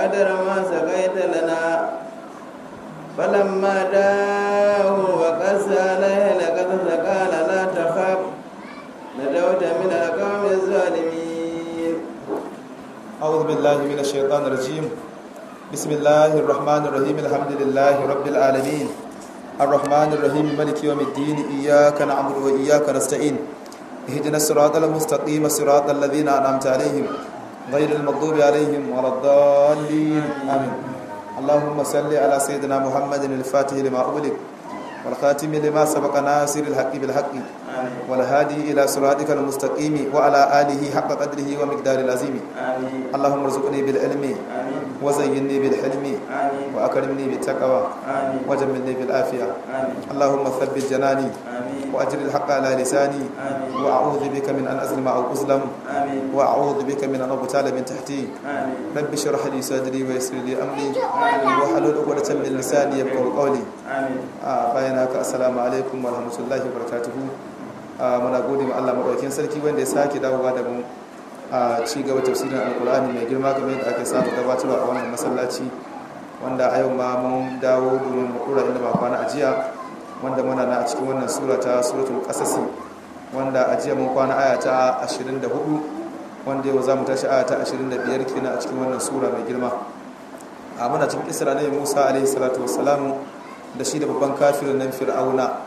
قدر ما سقيت لنا فلما داه وقس عليه لقد قال لا تخاف نجوت من القوم الظالمين أعوذ بالله من الشيطان الرجيم بسم الله الرحمن الرحيم الحمد لله رب العالمين الرحمن الرحيم مالك يوم الدين إياك نعبد وإياك نستعين اهدنا الصراط المستقيم صراط الذين أنعمت عليهم غير المغضوب عليهم ولا الضالين آمين اللهم صل على سيدنا محمد الفاتح لما أغلق والخاتم لما سبق ناصر الحق بالحق والهادي إلى صراطك المستقيم وعلى آله حق قدره ومقدار العظيم آمين اللهم ارزقني بالعلم آمين وزينني بالحلم آمين وأكرمني بالتقوى آمين وجملني بالعافية آمين اللهم ثبت جناني آمين وأجر الحق على لساني آمين وأعوذ بك من أن أظلم أو أظلم آمين وأعوذ بك من أن أغتال من تحتي آمين رب اشرح لي صدري ويسر لي أمري واحلل عقدة من لساني يفقهوا قولي آمين a bayan haka assalamu alaikum wa rahmatullahi wa barakatuhu a muna gode ma Allah madaukakin sarki wanda ya sake dawowa da mu a ci gaba tafsirin alkur'ani mai girma kamar yadda ake samu gabatarwa a wannan masallaci wanda a yau ma mun dawo domin mu kura inda ba kwana a jiya wanda muna na a cikin wannan sura ta suratul qasas wanda a jiya mun kwana aya ta 24 wanda yau za mu tashi aya ta 25 kenan a cikin wannan sura mai girma a muna cikin isra ne Musa alaihi salatu wassalamu da shi da babban kafirin nan fir'auna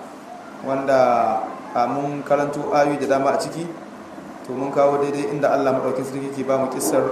wanda a mun karanto ayoyi da dama a ciki to mun kawo daidai inda Allah madaukin sarki ke ba mu kissar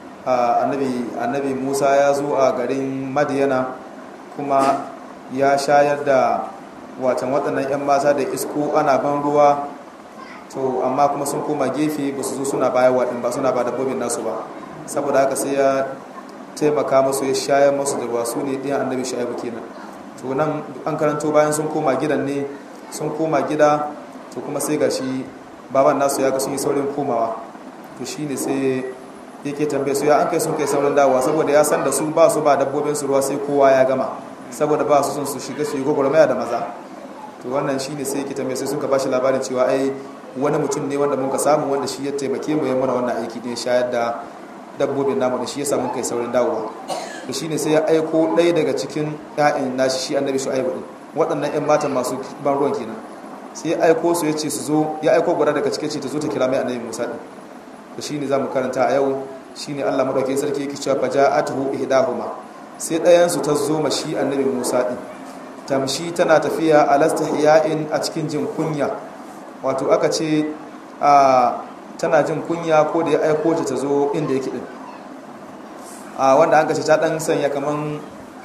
annabi annabi Musa ya zo a garin Madiyana kuma ya shayar da watan waɗannan 'yan mata da isko ana ban ruwa to amma kuma sun koma gefe ba su zo suna baya waɗin ba suna ba dabbobin nasu ba saboda haka sai ya taimaka musu ya shayar musu da ruwa su ne ɗiyan annabi shu'aibu kenan to nan an karanto bayan sun koma gidan ne sun koma gida to kuma sai ga shi baban nasu ya ga sun yi saurin komawa to shi ne sai yake tambaye su ya an kai sun kai saurin dawowa saboda ya san da su ba su ba dabbobin su ruwa sai kowa ya gama saboda ba su sun su shiga su yi gwagwarmaya da maza to wannan shi ne sai yake tambaye sai sun ka bashi labarin cewa ai wani mutum ne wanda muka samu wanda shi ya taimake mu ya mana wannan aiki ne shayar da dabbobin namu da shi ya samu kai saurin dawowa da shine sai ya aiko ɗaya daga cikin ƴaƴan nashi shi annabi shu'aibu din waɗannan ƴan matan masu ban ruwan kenan sai ya aiko su ya ce su zo ya aiko guda daga cikin ce ta zo ta kira mai annabi Musa din da shine zamu karanta a yau shine Allah madaukakin sarki yake cewa faja'atuhu ihdahuma sai ɗayan su ta zo ma shi annabi Musa din tamshi tana tafiya alastahya'in a cikin jin kunya wato aka ce a tana jin kunya ko da ya aiko ta ta zo inda yake din a wanda an kace ta dan sanya kaman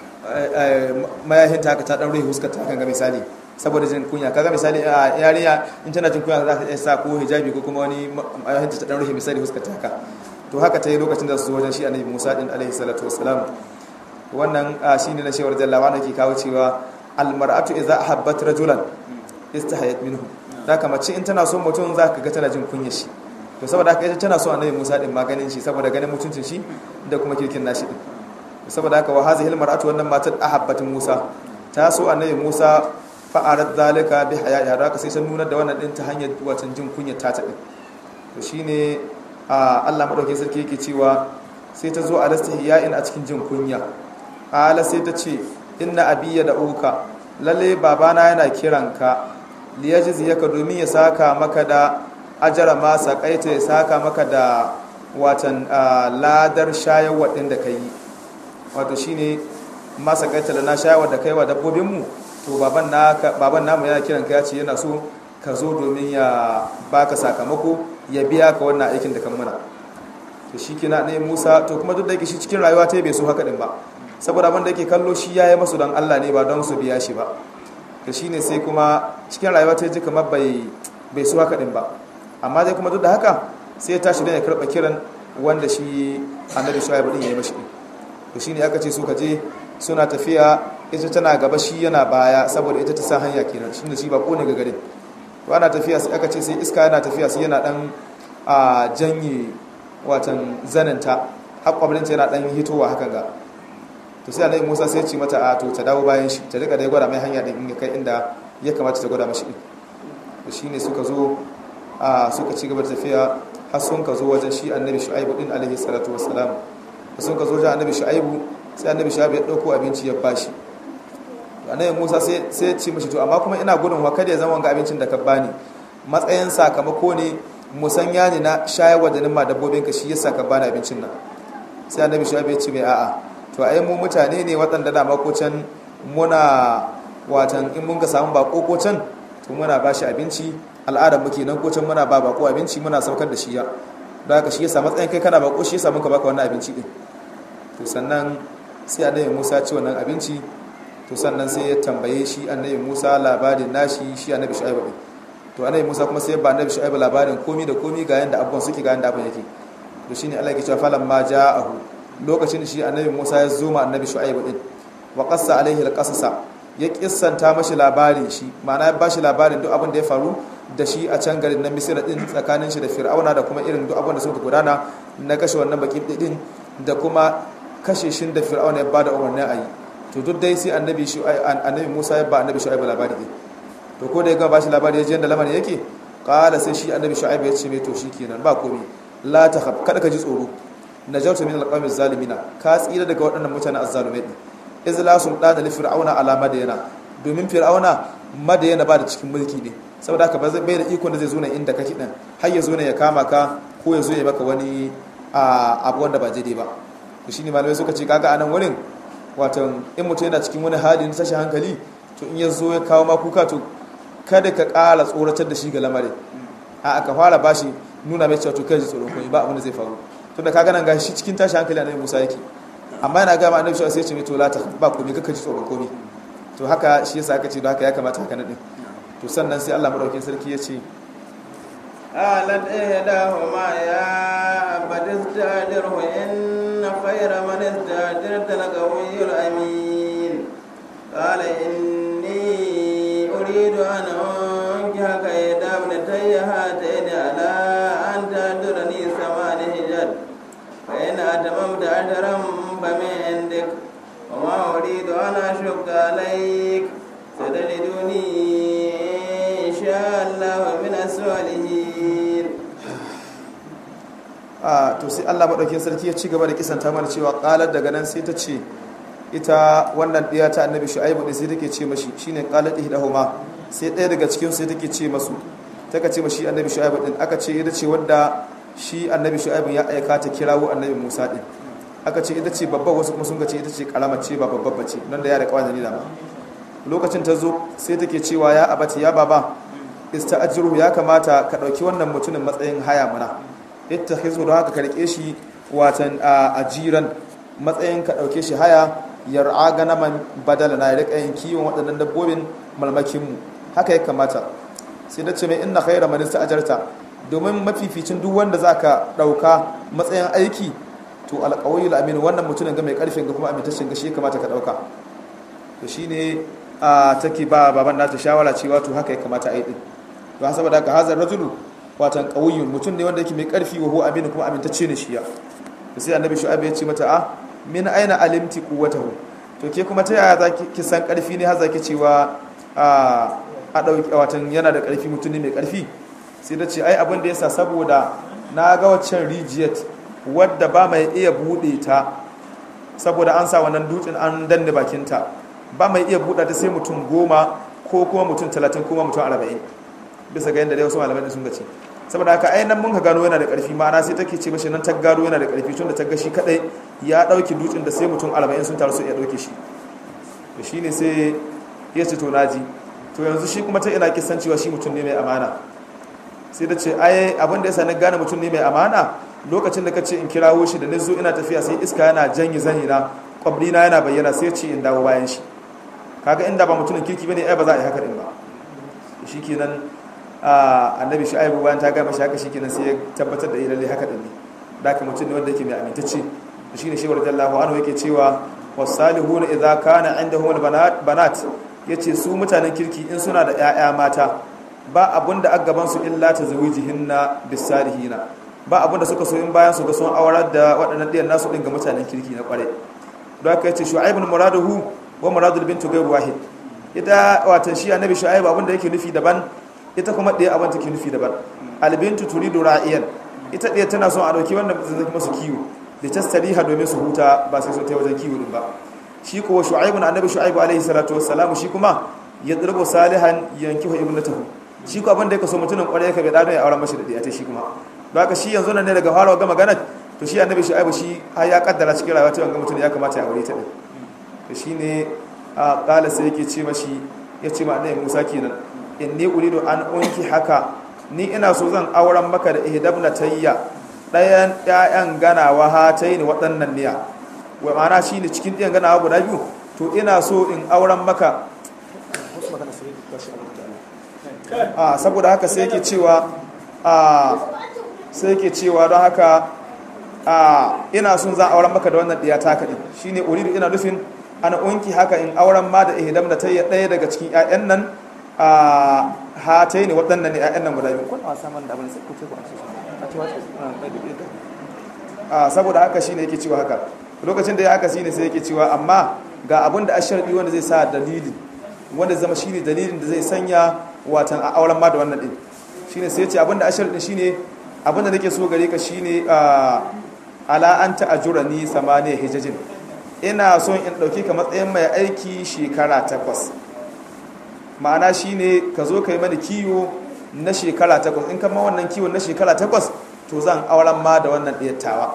mayahin ta haka ta dan ruhi huskar ta kan ga misali saboda jin kunya kaga misali a yarinya in tana jin kunya za ta sa ko hijabi ko kuma wani mayahin ta dan ruhi misali huskar ta haka to haka ta yi lokacin da su zo wajen shi annabi Musa din alaihi salatu wassalam wannan shine na shewar jalla wanda ke kawo cewa al mar'atu idza ahabbat rajulan istahayat minhu da mace in tana son mutum za ka ga tana jin kunya shi to saboda haka ita tana so annabi Musa din maganin shi saboda ganin mutuncin shi da kuma kirkin nashi din saboda haka wa hazihil mar'atu wannan matar ahabbatin Musa ta so annabi Musa fa arad zalika bi haya'i haka sai ta nuna da wannan din ta hanyar watan jin kunya ta ta din to shine Allah madaukakin sarki yake cewa sai ta zo a lastihiya'in a cikin jin kunya ala sai ta ce inna abiyya da uka lalle babana yana kiranka liyajziyaka domin ya saka maka da ajara ma sakaita ya saka maka da watan ladar shayarwa ɗin da ka yi wato shi ne ma sakaita da na shayarwa da kai wa dabbobinmu to baban namu yana kiran ka ya ce yana so ka zo domin ya baka sakamako ya biya ka wannan aikin da kan muna to shi kina ne musa to kuma duk da yake shi cikin rayuwa ta bai so haka ɗin ba saboda abin da yake kallo shi ya yi masu don allah ne ba don su biya shi ba to shi ne sai kuma cikin rayuwa ta ji kamar bai so haka ɗin ba amma dai kuma duk da haka sai ya tashi don ya karɓa kiran wanda shi annabi shu'aibu din ya yi mashi to shine aka ce su ka je suna tafiya ita tana gaba shi yana baya saboda ita ta sa hanya kenan shine shi ba kone ga garin to ana tafiya sai aka ce sai iska yana tafiya sai yana dan a janye watan zananta har kwablinta yana dan hitowa hakan ga to sai annabi Musa sai ya ce mata a to ta dawo bayan shi ta rika da gwada mai hanya din kai inda ya kamata ta gwada mashi din to shine suka zo a suka ci gaba da tafiya har sun ka zo wajen shi annabi shu'aibu din alaihi salatu wassalam da sun ka zo jan annabi shu'aibu sai annabi shu'aibu ya dauko abinci ya bashi annabi Musa sai sai ce mishi to amma kuma ina gudun wa kada ya zama ga abincin da ka bani matsayin sakamako ne musanya ne na shayarwa da nima dabbobin ka shi yasa ka bani abincin nan sai annabi shu'aibu ya ce mai a'a to ai mu mutane ne waɗanda da makocin muna watan in mun ka samu bako ko can to muna ba shi abinci al'adar muke nan ko can muna ba bako abinci muna saukar da shi ya don haka shi yasa matsayin kai kana bako shi yasa muka baka wannan abinci din to sannan sai annabi Musa ya ci wannan abinci to sannan sai ya tambaye shi annabi Musa labarin nashi shi annabi Shu'aibu din to annabi Musa kuma sai ya ba annabi Shu'aibu labarin komi da komi ga yanda abubuwan suke ga yanda abun yake to shine Allah ya ce falan ma ja'ahu lokacin shi annabi Musa ya zo ma annabi Shu'aibu din wa qassa alaihi alqasasa ya kissanta mashi labarin shi ma'ana ya bashi labarin duk abin da ya faru da shi a can garin na Misira din tsakanin shi da Fir'auna da kuma irin duk abin da suka gudana na kashe wannan baki din da kuma kashe shin da Fir'auna ya bada umarni a yi to duk dai sai annabi annabi Musa ya ba annabi Shu'aib labari din to ko da ya ga bashi labari ya ji yanda lamarin yake qala sai shi annabi Shu'aib ya ce mai to shikenan ba komai la takhaf kada ka ji tsoro najautu min alqawmi zalimina ka tsira daga waɗannan mutanen azzalumai din izla sultana li fir'auna ala madayana domin fir'auna madayana ba da cikin mulki ne saboda haka ba zai bai da ikon da zai zo nan inda kake din har ya zo ne ya kama ka ko ya zo ya maka wani abu wanda ba daidai ba to shine malamai suka ce kaga anan wurin wato in mutum yana cikin wani hali na tashi hankali to in ya zo ya kawo ma kuka to kada ka ƙara tsoratar da shi ga lamarin a aka fara bashi nuna mai cewa to kai ji tsoron koyi ba abin da zai faru tunda kaga nan gashi cikin tashi hankali annabi Musa yake amma yana gama annabi sai ya ce mai to lata ba komai kaka ji tsoron komai to haka shi yasa aka ce don haka ya kamata haka nadin to sannan sai Allah madaukakin sarki ya ce قالت إحداهما يا أبت استأجره إن خير من استأجرت القوي الأمين قال إني أريد أن أنكحك إحدى ابنتي هاتين على أن تأجرني ثمان حجج فإن أتممت أجرا فمن عندك وما أريد أن أشق عليك ستجدني إن شاء الله من الصالحين a to sai Allah madaukakin sarki ya ci gaba da kisanta mana cewa qalat daga nan sai ta ce ita wannan diya ta annabi shu'aibu din sai take ce mashi shine qalat ihdahuma sai ɗaya daga cikin sai take ce masu taka ce mashi annabi shu'aibu din aka ce ita ce wanda shi annabi shu'aibu ya aika ta kirawo annabi Musa din aka ce ita ce babba wasu kuma sun ga ce ita ce karama ce ba babba bace nan da ya da kawai da ma lokacin ta zo sai take cewa ya abati ya baba ista'jiru ya kamata ka dauki wannan mutumin matsayin haya mana ittakhizu da haka ka rike shi watan ajiran matsayin ka dauke shi haya yar'a ganaman badala na rika yin kiwon waɗannan dabbobin malmakin mu haka ya kamata sai da ce mai inna khayra man ista'jarta domin mafificin duk wanda zaka dauka matsayin aiki to alqawiyul amin wannan mutumin ga mai karfin ga kuma amintaccen ga shi ya kamata ka dauka to shine a take ba baban nata shawara cewa to haka ya kamata a yi din to saboda haka hazar rajulu watan qawiyyun mutum ne wanda yake mai karfi wa huwa amin kuma amintacce ne shi ya to sai annabi shu'aib ya ce mata a min aina alimti quwwatahu to ke kuma ta yaya zaki ki san karfi ne har zaki cewa a a dauki watan yana da karfi mutum ne mai karfi sai da ce ai abin da yasa saboda na ga waccan rijiyat wadda ba mai iya bude ta saboda an sa wannan dutsen an danne bakinta ba mai iya buɗa ta sai mutum goma ko kuma mutum talatin kuma mutum arba'in bisa ga yadda dai wasu malamai sun gace saboda haka ai nan mun ka gano yana da ƙarfi ma'ana sai take ce mashi nan ta gano yana da ƙarfi tun da ta ga shi kadai ya ɗauki dutsen da sai mutum arba'in sun taru su iya ɗauke shi to shine sai ya ce to naji to yanzu shi kuma ta ina kisan cewa shi mutum ne mai amana sai da ce ai abin da ya sani gane mutum ne mai amana lokacin da ka ce in kirawo shi da na zo ina tafiya sai iska yana janye zani na kwabrina yana bayyana sai ce in dawo bayan shi kaga inda ba mutumin kirki bane ai ba za a yi haka din ba shikenan annabi shu'aibu bayan ta gama shi haka shikenan sai ya tabbatar da lalle haka din ne da ka mutum ne wanda yake mai amintacce shine shi radiyallahu anhu yake cewa wasalihuna idza kana indahum albanat banat yace su mutanen kirki in suna da 'ya'ya mata ba abunda a gaban su illa tazwijihinna bisalihina ba abunda suka so in bayan su ga sun aurar da waɗannan ɗiyan nasu ɗin ga mutanen kirki na ƙwarai don haka yace shu'aibun muraduhu wa muradul bintu ghayr wahid ita watan shi annabi shu'aib abin da yake nufi daban ita kuma ɗaya abin take nufi daban albintu turidu ra'iyan ita ɗaya tana son a dauki wanda zai kuma su kiwo da tastariha domin su huta ba sai su ta wajen kiwo din ba shi kuwa shu'aibu na annabi shu'aibu alaihi salatu wassalamu shi kuma ya dirbo salihan yankihu ibnatahu shi ko abin da yake so mutumin kwarai ka bai dado ya auren mashi da diyata shi kuma don haka shi yanzu nan ne daga farawa ga magana to shi annabi shu'aibu shi har ya kaddara cikin rayuwa ta wanga mutum ya kamata ya aure ta din to shine a kala sai yake ce mashi ya ce ma annabi Musa kenan inni uridu an unki haka ni ina so zan auren maka da ihdabna tayya dayan ƴaƴan ganawa hataini waɗannan niya wa ma'ana shine cikin ɗiyan ganawa guda biyu to ina so in auren maka a saboda haka sai yake cewa a sai yake cewa don haka a ina son za auren maka da wannan ɗiya taka ɗin shine uridu ina nufin ana unki haka in auren ma da ihdam da tayya ɗaya daga cikin ƴaƴan nan a hatai ne waɗannan ne ƴaƴan nan guda biyu kun wasa man da abin sai ku ce ku a saboda haka shine yake cewa haka lokacin da ya haka shine sai yake cewa amma ga abin da asharbi wanda zai sa dalili wanda zama shine dalilin da zai sanya watan a auren ma da wannan din shine sai ya ce abin da asharbi shine abin da nake so gare ka shine ala anta ajurani samaniya hijajin ina son in ɗauki ka matsayin mai aiki shekara takwas ma'ana shine ka zo ka yi mani kiwo na shekara takwas in kama wannan kiwon na shekara takwas to zan auren ma da wannan ɗiyattawa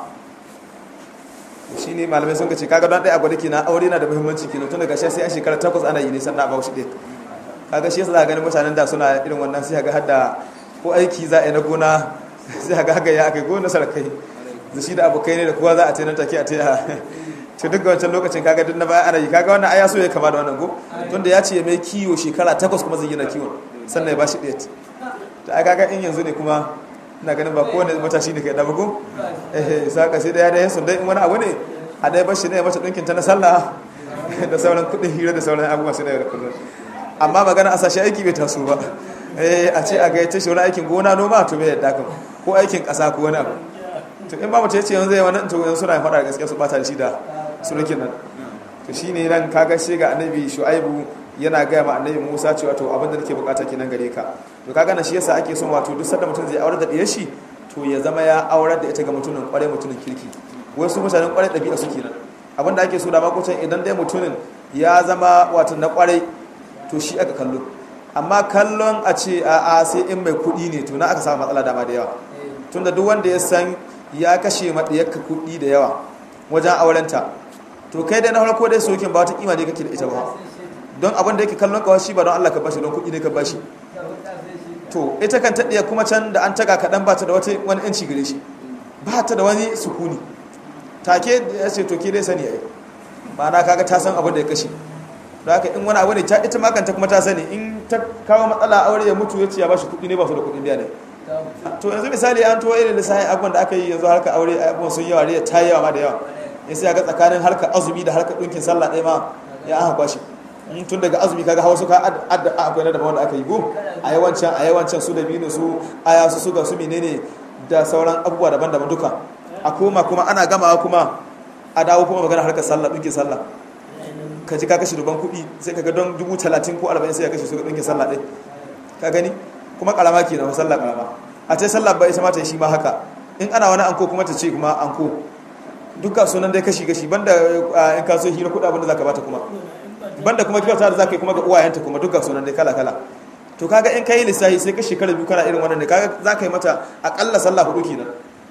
shi ne malamai sun ce kaga don ɗaya gwada ke na aure na da muhimmanci kenan tun daga sai an shekara takwas ana yi ne sannan ba shi ɗaya kaga shi yasa ganin mutanen da suna irin wannan sai ga hadda ko aiki za a yi na gona sai ga haka ya aka yi gona sarkai da shi da abokai ne da kowa za a ce nan take a taya to duk wancan lokacin kaga duk na baya ana yi kaga wannan aya so ya kama da wannan go tunda ya ce mai kiwo shekara takwas kuma zai gina kiwon sannan ya bashi ɗaya ta ai kaga in yanzu ne kuma ina ganin ba kowane matashi ne kai da bugu eh saka sai da ya dai sun dai in wani abu ne a dai bashi ne mata dinkin ta na sallah da sauran kuɗin hira da sauran abubuwa su da yau kullum amma magana a sashi aiki bai taso ba eh a ce a ga ta shi wani aikin gona noma to bai yadda kan ko aikin ƙasa ko wani abu to in ba mutum ya ce yanzu zai wani to yanzu suna faɗa da gaskiya su bata da shi da surukin nan to shi ne nan kaga shi ga annabi shu'aibu yana gaya ma annabi musa cewa to abin da nake bukata kenan gare ka to kaga na shi yasa ake son wato duk sanda mutum zai aure da diyar shi to ya zama ya aurar da ita ga mutumin kwarai mutumin kirki wasu mutanen kwarai ɗabi'a su kenan abin da ake so da makocin idan dai mutumin ya zama wato na kwarai to shi aka kallo amma kallon a ce a a sai in mai kuɗi ne to na aka samu matsala dama da yawa tunda duk wanda ya san ya kashe maɗiyarka kuɗi da yawa wajen aurenta to kai dai na farko dai sokin ba wata kima ne kake da ita ba don abin da yake kallon kawai shi ba don Allah ka bashi don kuɗi ne ka bashi to ita kan taɗiya kuma can da an taga kaɗan ba ta da wani yanci gare shi ba ta da wani sukuni take ya ce to ke dai sani ai ba na kaga ta san abin da ya kashe da haka in wani abu ne ta ita makanta kuma ta sani in ta kawo matsala aure ya mutu ya ce ya bashi kuɗi ne ba su da kuɗin biya ne to yanzu misali an to irin lissafin abubuwan da aka yi yanzu harka aure abubuwan sun yawa ne ta yawa ma da yawa ya sai ga tsakanin harkar azumi da harkar ɗinkin sallah ɗaya ma ya aka kwashi tun daga azumi kaga hawa suka adda akwai na daban wanda aka yi go a yawancin a yawancin su da binu su aya su suga su menene da sauran abubuwa daban-daban duka a koma kuma ana gamawa kuma a dawo kuma magana harkar sallah ɗinkin sallah ka ji ka kashe duban kuɗi sai kaga don dubu talatin ko arba'in sai ya kashe su ga ɗinkin sallah ɗaya ka gani kuma karama ke na sallah karama a ce sallah ba ita ma ta yi shi ma haka in ana wani anko kuma ta ce kuma anko duka sunan dai kashi kashi banda in ka so hira kuɗa abinda zaka bata kuma banda kuma kyauta da zaka yi kuma ga uwayenta kuma duka sunan dai kala kala to kaga in kai lissafi sai ka shekara biyu kana irin wannan ne kaga zaka yi mata akalla sallah hudu kenan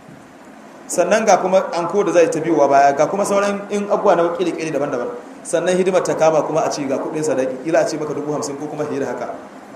sannan ga kuma anko da zai ta biyowa baya ga kuma sauran in abubuwa na kiri kiri daban-daban sannan hidimar ta kama kuma a ce ga kuɗin sadaki ila a ce maka dubu hamsin ko kuma hira haka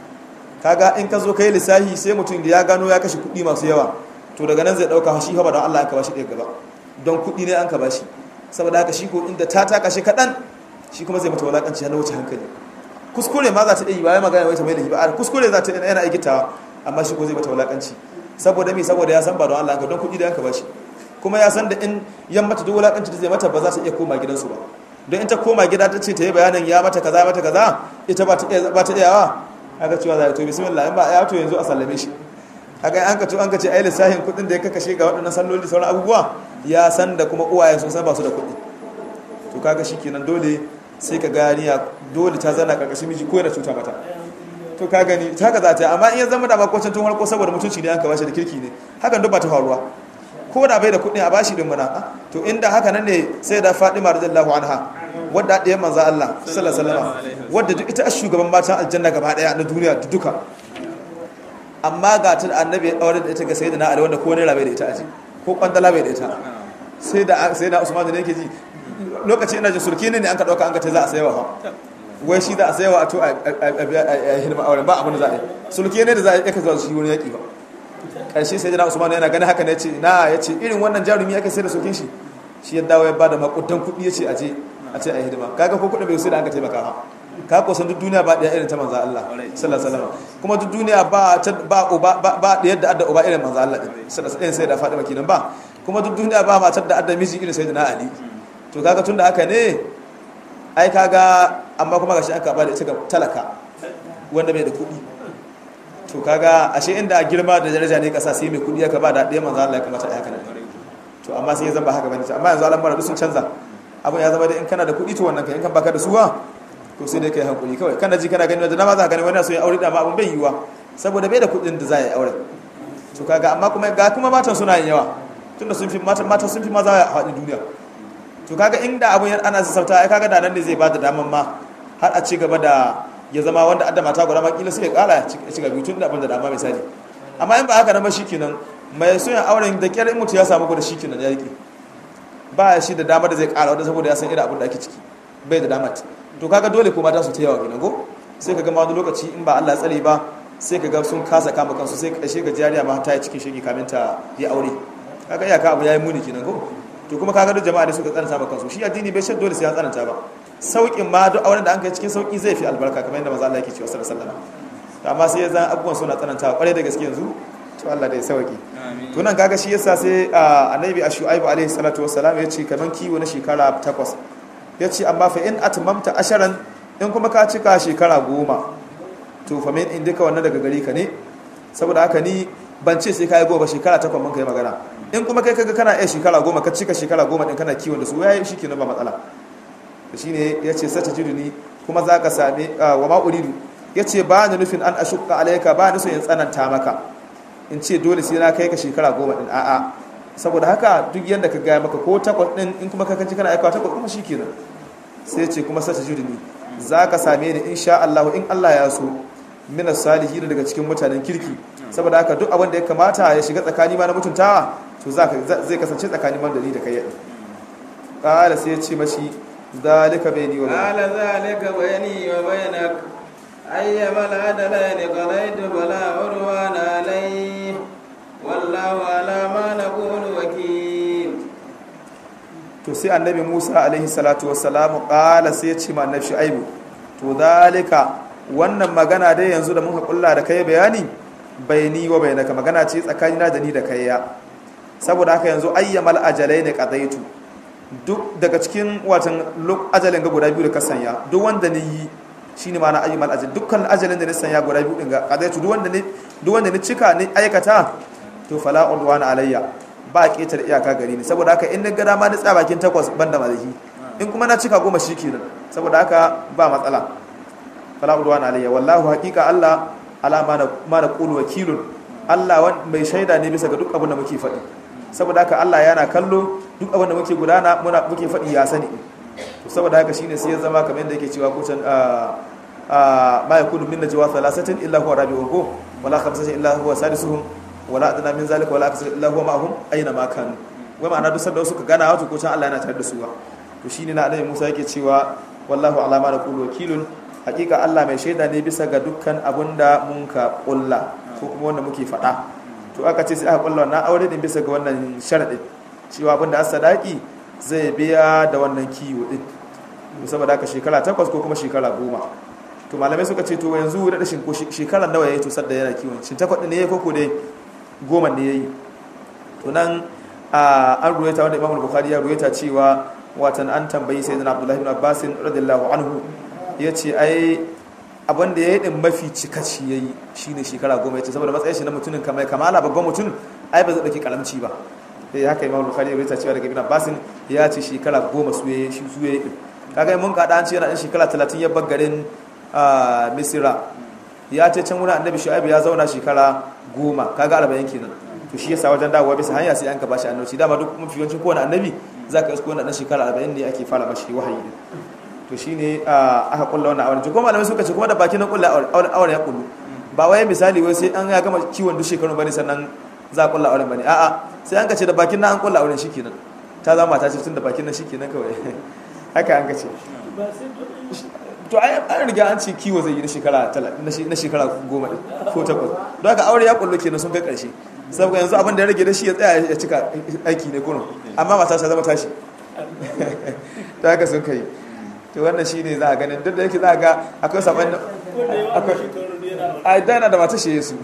kaga in ka zo kai lissafi sai mutum da ya gano ya kashe kuɗi masu yawa to daga nan zai ɗauka shi ba don Allah an ka bashi ɗaya gaba don kuɗi ne an ka bashi saboda haka shi ko inda ta taka shi kaɗan shi kuma zai mata wulaƙanci na wuce hankali kuskure ma za ta iya yi bayan magana wai ta mai da ba kuskure za ta yana aikitawa amma shi ko zai mata wulaƙanci saboda me saboda ya san ba don Allah an ka don kuɗi da an ka bashi kuma ya san da in yan mata duk wulaƙanci da zai mata ba za ta iya koma gidansu ba don in ta koma gida ta ce ta yi bayanin ya mata kaza mata kaza ita ba ta iyawa aka cewa zai to bismillah in ba ya to yanzu a sallame shi aka an ka to an ka ce ai lissafin kudin da ya kakashe ga waɗannan salloli sauran abubuwa ya san da kuma uwayen sun san ba su da kuɗi to kaga kenan dole sai ka ganiya dole ta zana karkashin miji ko yana cuta mata to ka gani ta ka za ta amma in ya zama da makocin tun harko saboda mutunci ne an ka bashi da kirki ne hakan duk ba ta faruwa ko da bai da kuɗin a bashi din mana to inda haka nan ne sai da Fatima radiyallahu anha wadda ɗaya manzo Allah sallallahu alaihi wasallam wadda duk ita shugaban matan aljanna gaba daya na duniya duka amma ga ta annabi ya aure da ita ga sayyidina Ali wanda ko ne rabe da ita aji ko kwandala bai da ita sai da sai da Usman ne yake ji lokaci ina jin surki ne an ka dauka an ka ta za a sayawa fa wai shi da a sayawa a to a hidima auren ba abin da za a yi sulki ne da za a yi zuwa shi wani yaki ba karshe sai jana Usman yana ganin haka ne ce na ya ce irin wannan jarumi ake sai da sulkin shi shi ya dawo ya bada makudan kuɗi ya ce a je a ce a hidima kaga ko kuɗi bai sai da an ka taimaka ha ka ko san duk duniya ba ɗaya irin ta manzo Allah sallallahu alaihi wasallam kuma duk duniya ba ba uba ba da yadda adda uba irin manzo Allah sallallahu alaihi sai da Fatima kenan ba kuma duk duniya ba matar da adda miji irin sayyidina Ali to kaga tunda haka ne ai kaga amma kuma gashi aka ba da ita ga talaka wanda bai da kuɗi to kaga ashe inda girma da daraja ne kasa sai mai kuɗi aka ba da ɗaya manzo Allah ya kamata a haka ne to amma sai ya zama haka bane amma yanzu al'amura duk sun canza abin ya zama da in kana da kuɗi to wannan kai in kan baka da suwa to sai dai kai hankuli kawai kana ji kana gani wanda dama za ka gani wani so ya aure da ma abin bai yiwa saboda bai da kuɗin da za ya aure to kaga amma kuma ga kuma matan suna yin yawa tunda sun fi matan matan sun fi maza a faɗin duniya to kaga inda abun ana sassauta ai kaga da nan ne zai bada daman ma har a ci gaba da ya zama wanda adda mata guda ma kila sai ya kara ci gaba tun da abin da dama misali amma in ba haka nan ba shikenan mai so ya auren da kyar in mutu ya samu guda shikenan ya rike ba shi da dama da zai kara wanda saboda ya san irin abin da ake ciki bai da dama to kaga dole ko mata su ta yawa kenan go sai kaga ma wani lokaci in ba Allah ya tsare ba sai kaga sun kasa kama kansu sai kashe ga jariya ma ta yi cikin shege kamin ta yi aure kaga iyaka abu yayi muni kenan go to kuma kaga duk jama'a da suka tsananta ba kansu shi addini bai shan dole sai ya tsananta ba saukin ma duk auren da an kai cikin sauki zai fi albarka kamar yadda manzo Allah yake cewa sallallahu alaihi wasallam amma sai ya zan abubuwan suna tsananta kwarai da gaske yanzu to Allah da ya sauki to nan kaga shi yasa sai annabi ashu'aib alaihi salatu wassalam ya ce kaman kiwo na shekara takwas ya ce amma fa in atmamta asharan in kuma ka cika shekara goma to fa min indika wannan daga gari ka ne saboda haka ni ban ce sai ka yi goma shekara takwas mun kai magana in kuma kai kaga kana iya shekara goma ka cika shekara goma din kana kiwon da su yayi shi kenan ba matsala shi ne ya ce sata ni kuma za ka same wa ma uridu ya ce ba ni nufin an ashukka alaika ba ni so in tsananta maka in ce dole sai na kai ka shekara goma din a'a saboda haka duk yadda ka gaya maka ko takwas din in kuma ka kanci kana aikawa takwas kuma shi kenan sai ce kuma sata ni za ka same ni insha Allah in Allah ya so mina salihin daga cikin mutanen kirki saboda haka duk abin da ya kamata ya shiga tsakani ma na mutuntawa to zai kasance tsakanin man da ni da kai yadda ƙala sai ya ce mashi zalika bai ni wa قال ذلك بيني وبينك أيما العدلين قضيت فلا عدوان عليه والله على ما نقول وكيل to sai annabi Musa alaihi salatu wassalam ƙala sai ya ce ma annabi Shu'aibu to zalika wannan magana dai yanzu da muka kulla da kai bayani bayani wa bainaka magana ce tsakanina da ni da kai ya saboda haka yanzu ayyamal ajalai ne qadaitu duk daga cikin watan ajalin ga guda biyu da ka sanya duk wanda ne yi shine ma'ana ayyamal ajal dukkan ajalin da ne sanya guda biyu din ga qadaitu duk wanda ne duk wanda ne cika ne aikata to fala udwana alayya ba ketar iyaka gari ne saboda haka in na ga dama ni tsaya bakin takwas banda malahi in kuma na cika goma shikenan saboda haka ba matsala fala udwana alayya wallahu haqiqa Allah ala ma na qulu wakilun Allah mai shaida ne bisa ga duk abin da muke faɗi saboda haka Allah yana kallo duk abin da muke gudana muna muke faɗi ya sani to saboda haka shine sai ya zama kamar yadda yake cewa kucan a ma yakunu min najwa thalathatin illa huwa rabi'uhum ko wala khamsatin illa huwa sadisuhum wala adna min zalika wala akthar illa huwa ma'ahum aina ma kanu wai ma'ana duk sanda suka gana wato kucan Allah yana tare da su ba to shine na annabi Musa yake cewa wallahu ala ma naqulu wakilun hakika Allah mai shaida ne bisa ga dukkan abunda mun ka kulla ko kuma wanda muke faɗa to aka ce sai aka kulla wannan aure din bisa ga wannan sharadin cewa abinda as sadaki zai biya da wannan kiwo din saboda haka shekara takwas ko kuma shekara goma to malamai suka ce to yanzu da shin ko shekaran nawa yayi to sadda yana kiwon shin takwas din ne yayi ko ko dai goma ne yayi to nan an ruwaita wanda Imam Bukhari ya ruwaita cewa watan an tambayi sayyidina Abdullah ibn Abbas radiyallahu anhu yace ai abin da ya yi ɗin mafi cikaci ya yi shi ne shekara goma ya ce saboda matsayin shi na mutumin kamar kamala babban mutum ai ba zai ɗauki kalamci ba sai haka imam bukhari ya rita cewa daga ibn abbasin ya ce shekara goma su ya yi su ya yi kaga mun kaɗa an ce yana ɗan shekara talatin ya garin misira ya ce can wurin annabi shu'aibu ya zauna shekara goma kaga arba'in kenan to shi yasa wajen dawowa bisa hanya sai an ka bashi annabci dama duk mafi yawancin kowane annabi za ka isko wannan shekara arba'in ne ake fara mashi wahayi din to shine aka kulla wannan auren kuma malamai suka ce kuma da bakin na kulla auren ya kullu ba wai misali wai sai an ya gama kiwon duk shekaru bane sannan za a kulla auren bane a'a sai an ka ce da bakin na an kulla auren shikenan ta zama ta ce tun da bakin na shikenan kawai haka an ka ce to ai an riga an ce kiwo zai yi na shekara na shekara goma ko takwas don haka aure ya kullu kenan sun kai karshe saboda yanzu abin da ya rage da shi ya tsaya ya cika aiki ne kurum amma mata ta zama tashi ta haka sun kai to wannan shi ne za a ganin duk da yake za a ga akwai saman akwai a da yana da mata shi yesu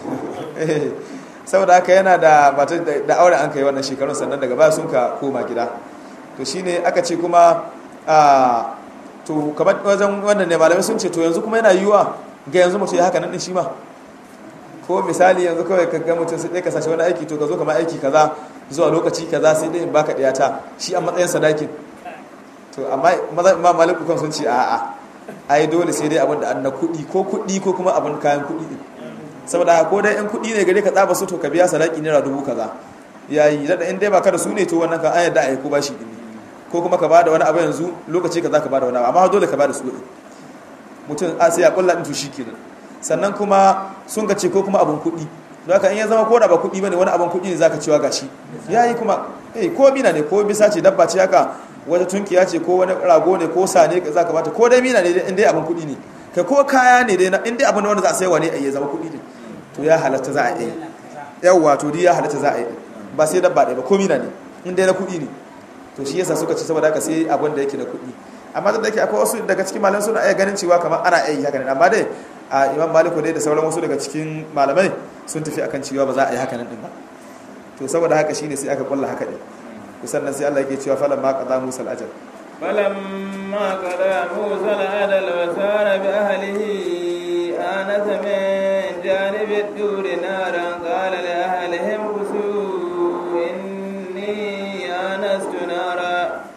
saboda haka yana da mata da aure an kai wannan shekarun sannan daga baya sun ka koma gida to shi ne aka ce kuma a to kamar wajen wannan ne malamai sun ce to yanzu kuma yana yiwuwa ga yanzu mutum ya haka nan din shi ma ko misali yanzu kawai ka ga mutum sai dai ka sashi wani aiki to ka zo kamar aiki kaza zuwa lokaci kaza sai dai in baka ɗaya ta shi a matsayin sadakin to amma ma maliku kan sun ce a'a ai dole sai dai abin da an na kuɗi ko kuɗi ko kuma abin kayan kuɗi din saboda ko dai in kuɗi ne gare ka tsaba su to ka biya sadaki naira dubu kaza yayi da in dai baka da su ne to wannan ka an yadda ai ko bashi din ko kuma ka bada wani abu yanzu lokaci kaza ka bada wani abu amma dole ka bada su mutum a sai ya kulla din to shikenan sannan kuma sun ka ce ko kuma abin kuɗi don haka in ya zama ko da ba kuɗi bane wani abin kuɗi ne zaka cewa gashi yayi kuma eh ko mina ne ko bisa ce dabba ce haka wata tunkiya ce ko wani rago ne ko sa ne za ka bata ko dai mina ne in dai abin kuɗi ne kai ko kaya ne dai in dai abin wanda za a saiwa ne a yi zama kuɗi ne to ya halatta za a yi yawwa to dai ya halatta za a yi ba sai dabba ɗaya ba ko mina ne in dai na kuɗi ne to shi yasa suka ci saboda haka sai abin da yake na kuɗi amma da yake akwai wasu daga cikin malamai suna iya ganin cewa kamar ana iya yi haka ne amma dai a imam maliku dai da sauran wasu daga cikin malamai sun tafi akan cewa ba za a yi haka nan din ba to saboda haka shine sai aka kulla haka din sannan sai Allah yake cewa falan ma qada Musa al-ajal فلما قضى موسى الأجل وسار بأهله آنس من جانب الدور نارا قال لأهلهم كسوا إني آنست نارا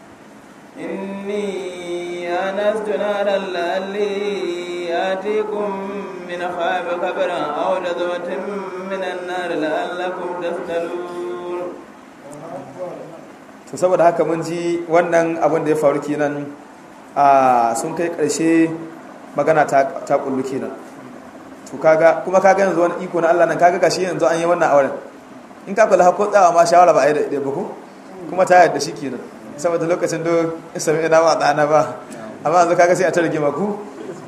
إني آنست نارا لعلي آتيكم من خاب خبرا أو جذوة من النار لعلكم تسألون to saboda haka mun ji wannan abin da ya faru kenan a sun kai karshe magana ta ta kullu kenan to kaga kuma kaga yanzu wani iko na Allah nan kaga gashi yanzu an yi wannan auren in ka kula ko tsawa ma shawara ba a yi da ɗaya ba ko kuma ta yadda shi kenan saboda lokacin da sami ina ba ɗana ba amma yanzu kaga sai a ta rigima ku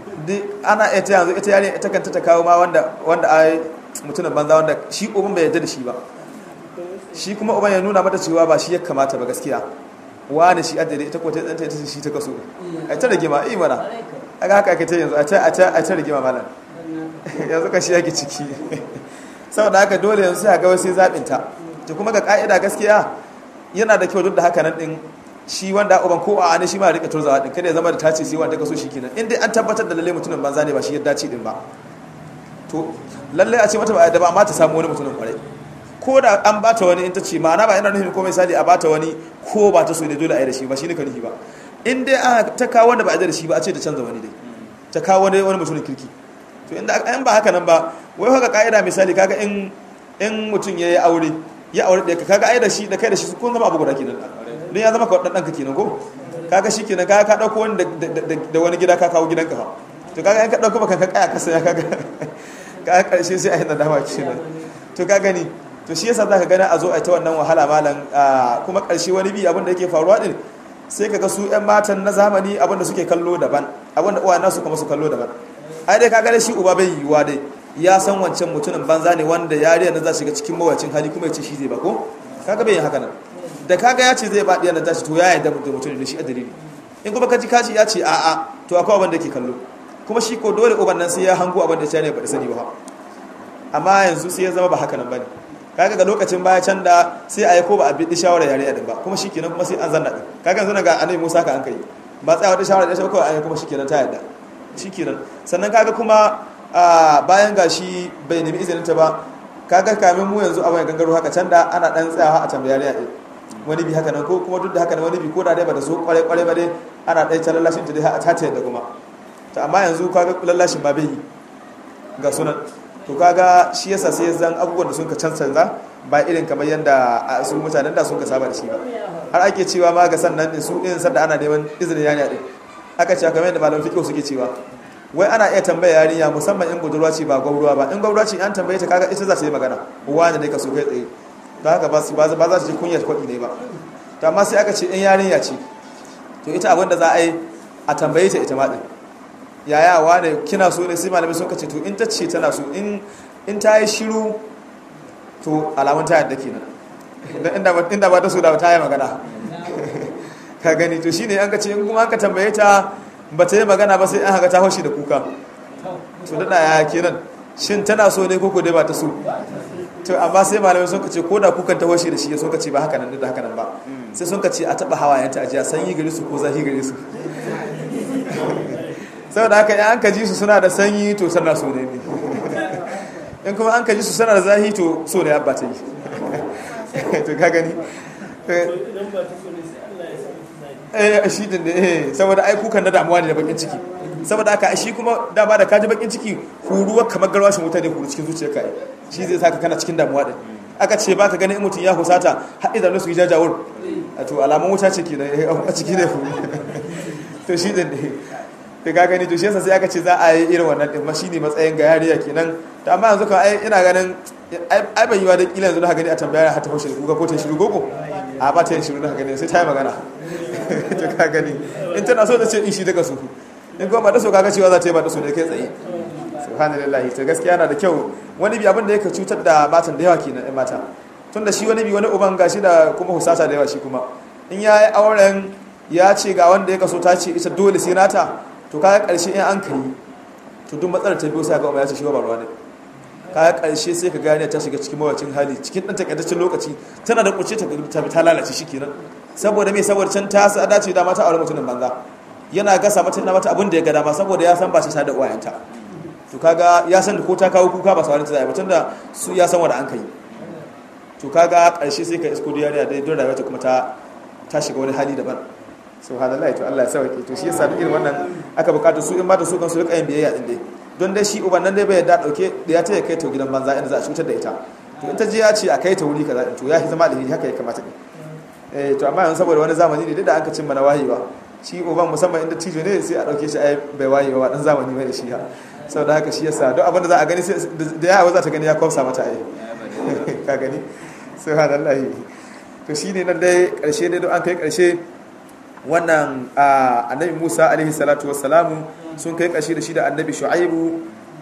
ana ita yanzu ita yare ita kanta ta kawo ma wanda wanda ai mutumin banza wanda shi uban bai yarda da shi ba shi kuma uban ya nuna mata cewa ba shi ya kamata ba gaskiya wani shi adade ita ko ta tsanta ita shi ta kaso ai ta rigima eh mana aga haka ake ta yanzu a ta a ta a ta rigima malam yanzu ka shi yake ciki saboda haka dole yanzu sai ga wasu zabin ta to kuma ga ka'ida gaskiya yana da kyau duk da haka nan din shi wanda uban ko a ne shi ma rika turzawa din kada ya zama da tace sai wanda kaso shi kenan in dai an tabbatar da lalle mutumin banza ne ba shi ya dace din ba to lalle a ce mata ba da ba amma ta samu wani mutumin kwarai ko da an bata wani in ta ce ma'ana ba yana nufin ko misali a bata wani ko ba ta so ne dole a yi da shi ba shi ne ka nufi ba in dai a ta kawo wanda ba a yi da shi ba a ce ta canza wani dai ta kawo wani wani mutumin kirki to inda an ba haka nan ba wai haka ka'ida misali kaga in in mutum ya yi aure ya aure ɗaya kaga ai da shi da kai da shi kun zama abu guda kenan don ya zama ka ɗan ɗanka kenan ko kaga shi kenan kaga ka ɗauko wani da wani gida ka kawo gidanka fa to kaga in ka ɗauko baka ka kaya ka saya kaga kaga ƙarshe sai a yi nadama kenan to ka gani to shi yasa zaka gani a zo a ta wannan wahala malam kuma ƙarshe wani bi abin da yake faruwa din sai kaga su ƴan matan na zamani abin da suke kallo daban abin da uwayen nasu kuma su kallo daban ai dai kaga shi uba bai yiwuwa dai ya san wancan mutumin banza ne wanda yariya na za shiga cikin mawacin hali kuma ya ce shi zai ba ko kaga bai yin haka nan da kaga ya ce zai ba ɗiya na tashi to ya yarda da mutum da shi a dalili in kuma kaji kaji ya ce a'a to akwai abin da ke kallo kuma shi ko dole uban nan sai ya hango abin da ya ne ba da sani ba amma yanzu sai ya zama ba haka nan bane kaga ga lokacin baya can da sai a yi ko ba a bi shawara yare din ba kuma shikenan kuma sai an zanna din kaga yanzu ga annabi Musa ka an kai ba tsaya wata shawara da shi ko an kuma shikenan ta yadda shikenan sannan kaga kuma bayan gashi bai nemi izinin ta ba kaga kamin mu yanzu abin gangaro haka can da ana dan tsayawa a tambaya yare din wani bi haka nan ko kuma duk da haka wani bi ko da dai ba da so kware kware ba dai ana dai ta lallashin ta dai a ta yadda kuma to amma yanzu kaga lallashin ba bai ga sunan to kaga shi yasa sai zan abubuwan da sun ka cancanza ba irin kamar yadda su mutanen da sun ka saba da shi ba har ake cewa ma ga sannan din su din sanda ana neman izinin yarinya din aka ce kamar yadda malamin fiqh suke cewa wai ana iya tambaya yarinya musamman in budurwa ce ba gwauruwa ba in gwauruwa ce an tambaye ta kaga ita za ta yi magana wani ne ka so kai tsaye don haka ba za su ji kunyar kwaɗi ne ba to amma sai aka ce in yarinya ce to ita abin da za a yi a tambaye ta ita ma din yaya wane kina so ne sai malamai sun kace to in ta ce tana so in in ta yi shiru to alamun ta yadda kenan inda inda ba ta so da ta yi magana ka gani to shine an ka ce in kuma an ka tambaye ta ba ta yi magana ba sai an haka ta haushi da kuka to dada ya kenan shin tana so ne koko dai ba ta so to amma sai malamai sun kace ko da kukan ta haushi da shi sun kace ba haka nan da haka nan ba sai sun kace a taba hawayenta a jiya sanyi gare su ko zahi gare su saboda haka in an kaji su suna da sanyi to sana so ne ne in kuma an kaji su suna da zahi to so ne abba ta yi to ka gani eh shi din ne saboda ai kukan na damuwa ne da bakin ciki saboda haka shi kuma da ba da kaji bakin ciki huruwa kamar garwashin wuta ne huru cikin zuciyarka ai shi zai saka kana cikin damuwa din aka ce ba ka gani in mutum ya husata har idan su yi jajawur to alamun wuta ce kenan a ciki ne huru to shi din ne da ka gani to shi yasa sai aka ce za a yi irin wannan din ma shine matsayin ga yariya kenan to amma yanzu kan ai ina ganin ai bai yiwa da kila yanzu da gani a tambaya har ta fashe kuka ko ta shiru gogo a ba ta yin shiru da gani sai ta yi magana to ka gani in tana so ta ce in shi daga su in kuma ba ta so kaga cewa za ta yi ba ta so da kai tsaye subhanallahi to gaskiya yana da kyau wani bi abin da yake cutar da matan da yawa kenan ɗan mata tun da shi wani bi wani uban gashi da kuma husata da yawa shi kuma in ya yi auren ya ce ga wanda ya kaso ta ce ita dole sai nata to kaga karshe in an kai to duk matsalar ta biyo sai ga umma ya ce shi ba ruwa ne kaga karshe sai ka gane ta shiga cikin mawacin hali cikin dan takaitaccen lokaci tana da kuce ta ta ta lalace shikenan saboda me saboda can ta sa dace da mata aure mutumin banza yana gasa mata na mata abin da ya ga dama saboda ya san ba shi da uwayenta to kaga ya san ko ta kawo kuka ba sa wani ta zai ba tunda su ya san wanda an kai to kaga karshe sai ka isko diyariya dai don rayuwa ta kuma ta ta shiga wani hali daban subhanallahi to Allah ya sauke to shi yasa duk irin wannan aka bukata su in mata su kan su rika yin biyayya din dai don dai shi uban nan dai bai yarda dauke da ya taya kai ta gidan banza inda za a cutar da ita to in ta je ya ce a kai ta wuri kaza to ya fi zama da haka ya kamata ne eh to amma yanzu saboda wani zamani ne da aka cimma na wayewa shi uban musamman inda tijo ne sai a dauke shi ai bai wayewa dan zamani mai da shi ha saboda haka shi yasa duk abin da za a gani sai da yawa za ta gani ya kwamsa mata ai ka gani subhanallahi to shine nan dai karshe dai don an kai karshe wannan annabi Musa alaihi salatu wassalamu sun kai kashi da shi da annabi Shu'aibu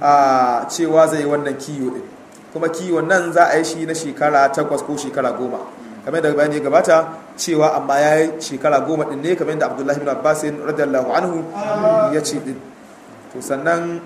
a cewa zai yi wannan kiyo din kuma kiwon nan za a yi shi na shekara takwas ko shekara goma kamar da bayani gabata cewa amma ya yi shekara goma din ne kamar da Abdullahi bin Abbas radiyallahu anhu ya ce din to sannan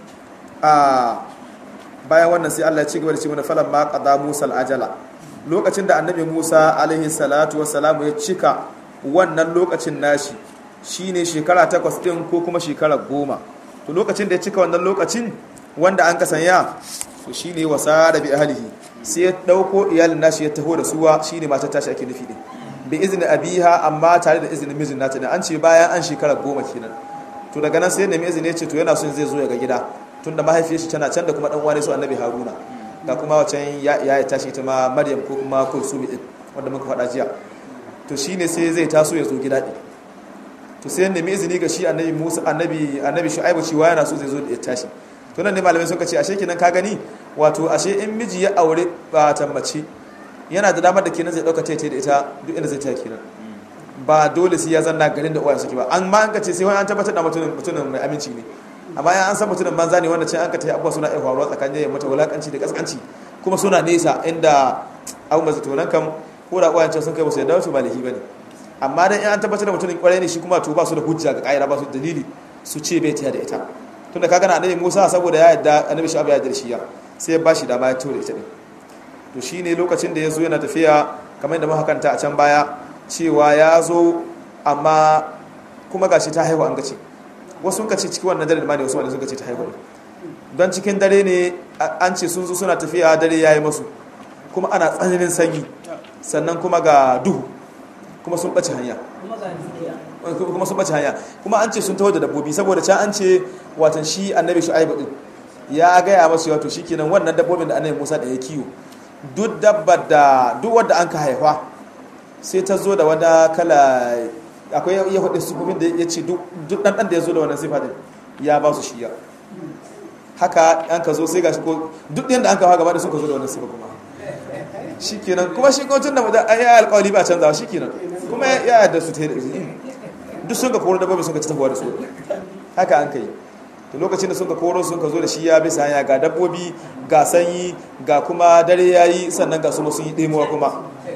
a bayan wannan sai Allah ya ci gaba da ce mana falan ma qada Musa al-ajala lokacin da annabi Musa alaihi salatu wassalamu ya cika wannan lokacin nashi shine shekara takwas din ko kuma shekara goma to lokacin da ya cika wannan lokacin wanda an kasanya to shine wasa da bi ahlihi sai ya dauko iyalin nashi ya taho da suwa shine matar tashi ake nufi din bi izni abiha amma tare da izinin mijin nata ne an ce bayan an shekara goma kenan to daga nan sai nemi izini ya ce to yana son zai zo ya ga gida tunda mahaifiyar shi tana can da kuma dan wani su annabi haruna ga kuma wacan ya ya tashi ita ma maryam ko kuma kulsumi din wanda muka faɗa jiya to shine sai zai taso ya zo gida din to sai nemi izini ga shi annabi musa annabi annabi shu'aibu cewa yana so zai zo ya tashi to nan ne malamai suka ce ashe kenan ka gani wato ashe in miji ya aure ba tambaci yana da damar da kenan zai dauka taita da ita duk inda zai ta kenan ba dole sai ya zanna garin da uwaye suke ba an ma an ka ce sai wani an tabbatar da mutumin mutumin mai aminci ne amma an san mutumin banza ne wanda can an ka tayi abuwa suna iya faruwa tsakanin yayin mata wulakanci da kaskanci kuma suna nesa inda abu masu to nan kam ko da uwayen can sun kai musu yadda su ba lahi bane amma dan an tabbatar da mutumin kwarai ne shi kuma to ba su da hujja ga kaira ba su da dalili su ce bai taya da ita tunda ka gana annabi Musa saboda ya yadda annabi Shu'aib ya yarda shi ya sai ya bashi dama ya tura ita din to shine lokacin da ya zo yana tafiya kamar yadda muka kanta a can baya cewa ya zo amma kuma gashi ta haihu an gace wasu ka ce cikin wannan dare ma ne wasu wanda suka ce ta haihu don cikin dare ne an ce sun zo suna tafiya dare ya yi masu kuma ana tsananin sanyi sannan kuma ga duhu kuma sun ɓace hanya kuma sun ɓace hanya kuma an ce sun taho da dabbobi saboda can an ce watan shi annabi shu'aibu din ya gaya masu wato shikenan wannan dabbobin da annabi Musa da ya kiwo duk dabbar da duk wadda an ka haifa sai ta zo da wada kala akwai ya hudu sufofin da ya ce duk dan dan da ya zo da wannan sifa din ya ba su shiya haka an ka zo sai ga ko duk ɗin da an kawo gaba da suka zo da wannan sifa kuma shikenan kuma shi ko tun da mutum ya alƙawari ba canzawa shikenan kuma ya yarda su ta yi duk sun ka koro dabbobi sun ka ci tafiya da su haka an kai to lokacin da sun ka koro sun ka zo da shi ya bisa hanya ga dabbobi ga sanyi ga kuma dare yayi sannan ga su sun yi ɗemuwa kuma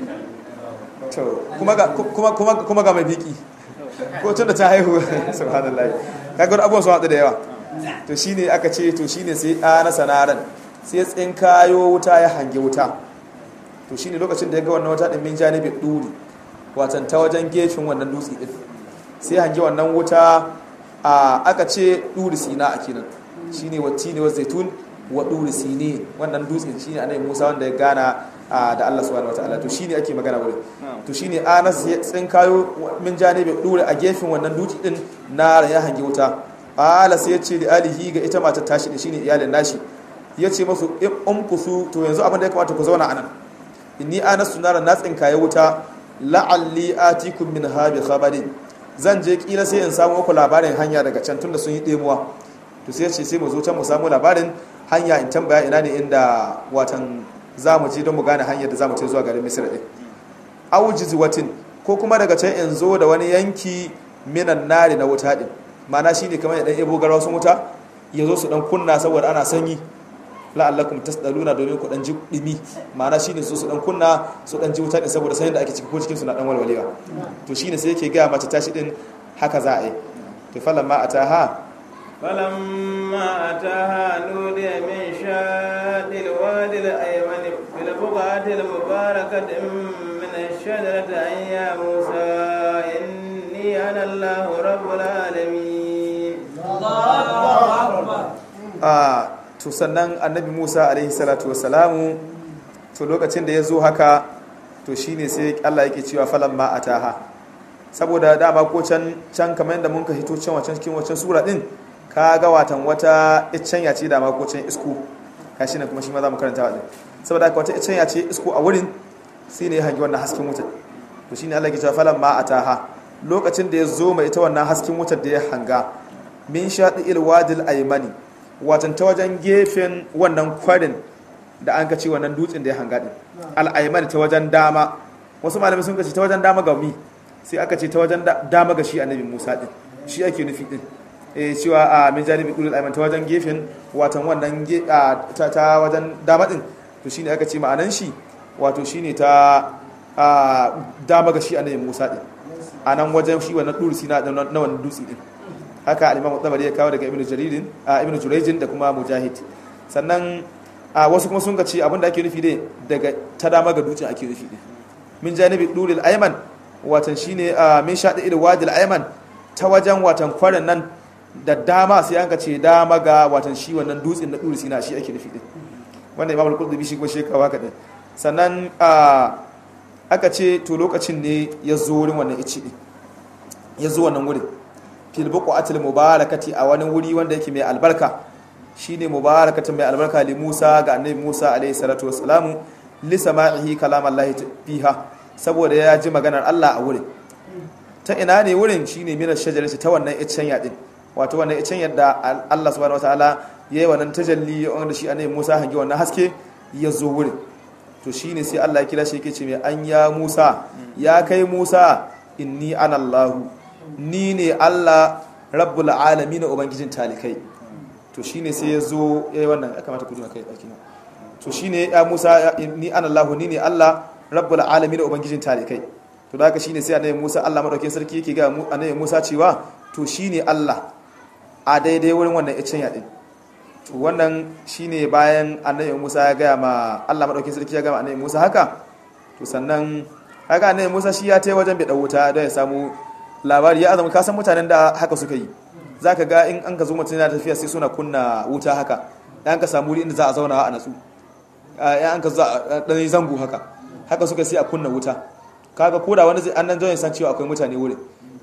kuma ga kuma ga mai biki ko tun da ta haihu subhanallah kaga abubuwan sun haɗu da yawa to shine aka ce to shine sai ɗana sanaran sai tsin kayo wuta ya hange wuta to shine lokacin da ya ga wannan wuta ɗin min janibi ɗuri watan ta wajen gefen wannan dutse ɗin sai hange wannan wuta a aka ce ɗuri sina a kinan shine wati ne wa zaitun wa ɗuri sine wannan dutse shine annabi musa wanda ya gana da Allah subhanahu wataala to shine ake magana wurin to shine Anas ya tsinkayo min janibi dure a gefen wannan duki din na ya hange wuta ala sai ya ce da alihi ga ita matar tashi din shine iyalin nashi ya ce masu umkusu to yanzu abin da ya kamata ku zauna anan inni Anas sunara na tsinkaye wuta la'alli atikum min habi khabarin zan je kila sai in samu muku labarin hanya daga can tunda sun yi demuwa to sai ya ce sai mu zo can mu samu labarin hanya in tambaya ina ne inda watan za mu je don mu gane hanyar da za mu ce zuwa garin misir ɗin aujiz watin ko kuma daga can in zo da wani yanki minan nari na wuta ɗin mana shi ne kamar ya ɗan ebo garwa sun wuta ya zo su ɗan kunna saboda ana sanyi la'allakum tasdaluna domin ku ɗan ji ɗimi mana shi ne su su ɗan kunna su ɗan ji wuta ɗin saboda sanyin da ake ciki ko cikin su na ɗan walwalewa to shi ne sai yake gaya mace tashi ɗin haka za a yi to falan ma a ta ha فلما أتاها نودي من شاط الوادي الأيمن في البقعة المباركة من الشجرة أن يا موسى إني أنا الله رب العالمين a to sannan annabi Musa alaihi salatu wassalamu to lokacin da ya zo haka to shine sai Allah yake cewa falamma ataha saboda dama ko can can kamar yadda mun ka hito can wacan cikin wacan sura din ka ga watan wata iccen ya ce da makocin isko ka shi ne kuma shi ma za mu karanta wajen saboda haka wata iccen ya ce isko a wurin sai ne ya hangi wannan hasken wutar to shi ne allah ke cewa falan ma a taha lokacin da ya zo mai ita wannan hasken wutar da ya hanga min shaɗi ilwadil aimani watan ta wajen gefen wannan kwarin da an ka ce wannan dutsen da ya hanga din al'aimani ta wajen dama wasu malamai sun ka ce ta wajen dama ga mi sai aka ce ta wajen dama ga shi annabi musa din shi ake nufi din cewa a min janibi dulul ayman ta wajen gefen watan wannan ta ta wajen dama din to shine aka ce ma'anan shi wato shine ta dama ga shi annabi Musa din anan wajen shi wannan dursi na na wannan dutsi din haka al-Imam Tabari ya kawo daga Ibn Jarir Ibn Jurayj da kuma Mujahid sannan wasu kuma sun ga ce abinda ake nufi dai daga ta dama ga dutsen ake nufi din min janibi dulul ayman watan shine min shaɗi il wadil ayman ta wajen watan kwarin nan da dama sai an ka ce dama ga watan shi wannan dutsen na duri sina shi ake nufi din wanda imam al-qurtubi shi kuma shi kawa ka din sannan aka ce to lokacin ne ya zo wurin wannan ici din ya zo wannan wurin fil buqatil mubarakati a wani wuri wanda yake mai albarka shine mubarakatin mai albarka li Musa ga annabi Musa alaihi salatu wassalamu li sama'ihi kalam Allah fiha saboda ya ji maganar Allah a wurin ta ina ne wurin shine minar shajarati ta wannan iccen yadin wato wannan icen yadda Allah subhanahu wataala yayi wannan tajalli wanda shi annabi Musa hangi wannan haske ya zo wurin to shine sai Allah ya kira shi yake ce mai an ya Musa ya kai Musa inni ana Allah ni ne Allah rabbul alamin ubangijin talikai to shine sai ya zo yayi wannan ya kamata ku ji kai daki to shine ya Musa ni ana Allah ni ne Allah rabbul alamin ubangijin talikai to da haka shine sai annabi Musa Allah madaukakin sarki yake ga annabi Musa cewa to shine Allah a daidai wurin wannan icen yaɗin to wannan shine bayan annabi musa ya gaya ma allah maɗauki sarki ya gama annabi musa haka to sannan haka annabi musa shi ya tai wajen bai wuta don ya samu labari ya azama kasan mutanen da haka suka yi za ka ga in an ka zo mutum yana tafiya sai suna kunna wuta haka yan ka samu wuri inda za a zauna a natsu yan an ka zo a ɗan zango haka haka suka sai a kunna wuta kaga koda wani zai an nan zo san cewa akwai mutane wurin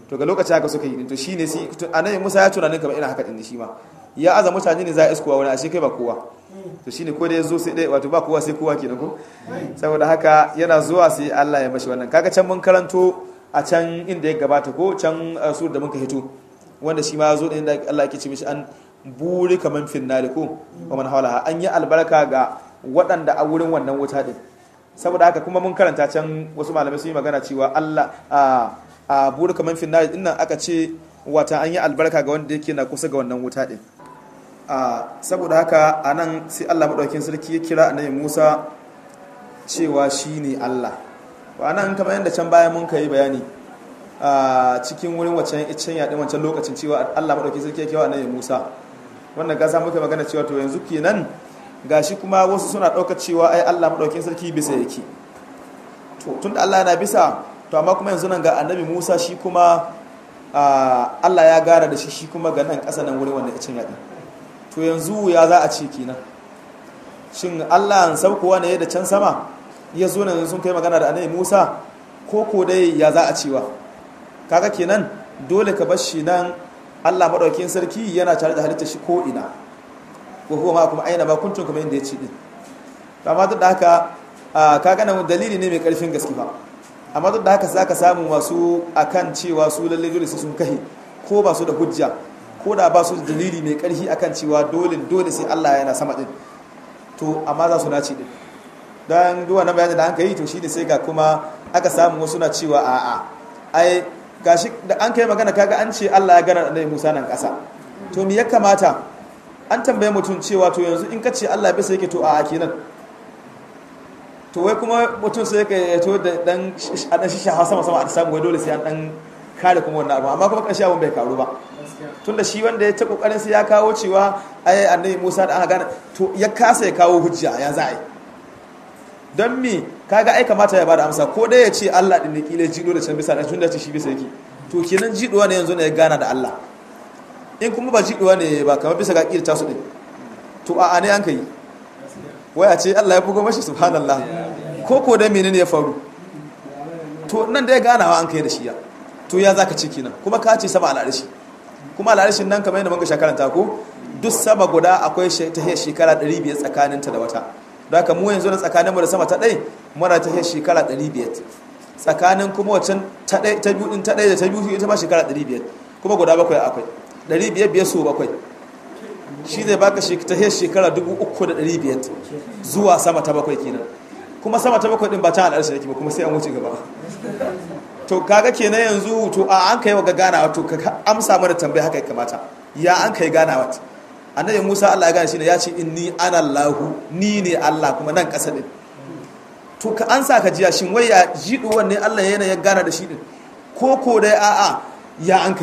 to ga lokacin haka suka yi to shine si annabi Musa ya tunanin kamar ina haka din shi ma ya aza mutane ne za a iskowa wani ashe kai ba kowa to shine ko da ya zo sai dai wato ba kowa sai kowa kenan ko saboda haka yana zuwa sai Allah ya mashi wannan kaga can mun karanto a can inda ya gabata ko can sur da muka hito wanda shi ma ya zo da inda Allah yake ce mishi an buri kaman finnari ko wa man hawala an yi albarka ga waɗanda a wurin wannan wuta din saboda haka kuma mun karanta can wasu malamai sun yi magana cewa Allah a buri kaman finnari din nan aka ce wata an yi albarka ga wanda yake na kusa ga wannan wuta din saboda haka a nan sai allah maɗaukin sarki ya kira annabi musa cewa shi ne allah a nan kamar yadda can bayan mun yi bayani a cikin wurin waccan icen yaɗin wancan lokacin cewa allah maɗaukin sarki ya kira annabi musa wannan gasa muka magana cewa to yanzu kenan gashi kuma wasu suna ɗaukar cewa ai allah maɗaukin sarki bisa yake to tun da allah na bisa to amma kuma yanzu nan ga annabi musa shi kuma allah ya gara da shi shi kuma ga nan ƙasa nan wurin wannan icen yaɗin to yanzu ya za a ce kenan shin Allah an saukowa ne da can sama ya zo nan sun kai magana da annabi Musa ko ko dai ya za a cewa kaga kenan dole ka bar shi nan Allah madaukakin sarki yana tare da halitta shi ko ina ko kuma kuma aina ba kuntun kuma inda ya ce din amma duk da haka kaga nan dalili ne mai karfin gaske ba amma duk da haka zaka samu wasu akan cewa su lalle dole sun kai ko ba su da hujja ko da ba su da dalili mai karfi akan cewa dole dole sai Allah yana sama din to amma za su naci din dan duwa na bayani da an kai to shine sai ga kuma aka samu wasu na cewa a a ai gashi da an kai magana kaga an ce Allah ya gana annabi Musa nan kasa to me ya kamata an tambaye mutum cewa to yanzu in ka ce Allah bisa yake to a a kenan to wai kuma mutum sai ka to da dan a dan shisha sama sama a samu wai dole sai an dan kare kuma wannan abu amma kuma karshe abun bai karu ba tunda shi wanda ya ta kokarin sai ya kawo cewa ai annabi Musa da aka gane to ya kasa ya kawo hujja ya za a yi don me kaga ai kamata ya bada amsa ko dai ya ce Allah din ne kila jido da can bisa da tunda ce shi bisa yake to kenan jidowa ne yanzu ne ya gana da Allah in kuma ba jidowa ne ba kamar bisa ga kila tasu din to a ne an kai wai a ce Allah ya bugo mashi subhanallah ko ko dai menene ya faru to nan da ya ganawa an kai da shi ya to ya zaka ce kenan kuma ka ce sama al'arshi kuma al'arshin nan kamar yadda muka shakaranta ko duk sama guda akwai ta shekara 500 tsakaninta da wata da haka mu yanzu na tsakanin mu da sama ta ɗai muna ta shekara 500 tsakanin kuma wancan ta ɗai ta biyu ta ɗai da ta biyu ita ma shekara 500 kuma guda bakwai akwai 500 biyar so bakwai shi zai baka ta shekara 3500 zuwa sama ta bakwai kenan kuma sama ta bakwai din ba ta al'arshi yake ba kuma sai an wuce gaba to kaga kenan yanzu to a an kai wa ganawa to ka amsa mana tambaya haka ya kamata ya an kai ganawa annabi Musa Allah ya gane shi ne ya ce inni ana Allahu ni ne Allah kuma nan kasa din to ka an sa ka jiya shin wai ya jidu wanne Allah yana ya gana da shi din ko ko dai a'a ya an kai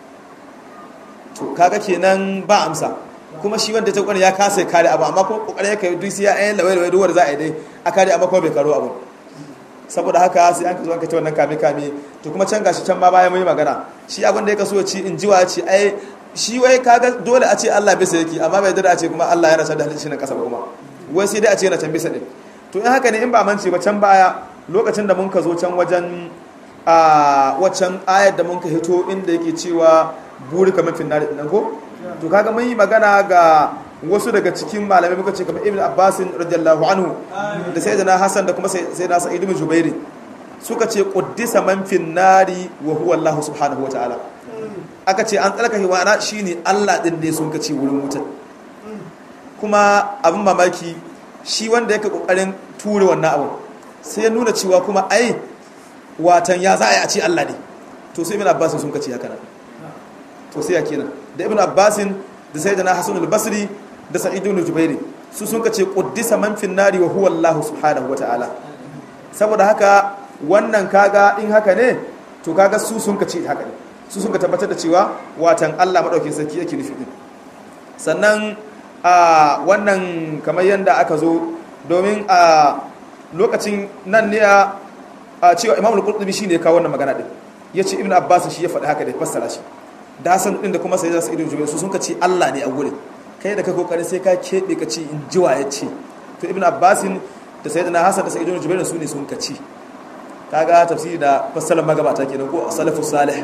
to kaga kenan ba amsa kuma shi wanda ta kwani ya kasa kare abu amma kuma kokarin yake duk sai ya ayin lawai lawai duwar za a yi dai a kare amma kuma bai karo abu saboda haka sai an ka zo an ka ta wannan kame kame to kuma can gashi can ma bayan mun yi magana shi abin da ya kaso ya ci in jiwa ce ai shi wai kaga dole a ce Allah bisa yake amma bai dada a ce kuma Allah yana san da halittar nan kasa ba kuma wai sai dai a ce yana can bisa din to in haka ne in ba mance ba can baya lokacin da mun ka zo can wajen a waccan ayar da mun ka hito inda yake cewa buri kamar finnari din ko to kaga mun yi magana ga wasu daga cikin malamai muka ce kamar ibn abbas radiyallahu anhu da sayyidina hasan da kuma sayyidina sa'id ibn jubair suka ce quddisa man finnari wa huwa allah subhanahu wa ta'ala aka ce an tsarkake wa shine allah din ne sun kace wurin wutar kuma abin mamaki shi wanda yake kokarin ture wannan abu sai ya nuna cewa kuma ai watan ya za a yi a ce allah ne to sai ibn abbas sun kace haka nan to sai ya kenan da ibn abbasin da sayyidina hasan al-basri da sa'id ibn jubair su sun kace quddisa man fin nari wa huwa allah subhanahu wataala saboda haka wannan kaga in haka ne to kaga su sun kace haka ne su sun ka tabbatar da cewa watan allah madaukin sarki yake nufi din sannan a wannan kamar yanda aka zo domin a lokacin nan ne a cewa imam al-qurtubi shine ya kawo wannan magana din yace ibn abbas shi ya faɗi haka da fassara shi da hasan din da kuma sai za su idin jubair su sun ka ce Allah ne a gurin kai da ka kokarin sai ka kebe ka ce in jiwa ya ce to ibn abbasin da sayyidina hasan da sayyidina jubair su ne sun ka ce kaga tafsiri da fassarar magabata kenan ko salafus salih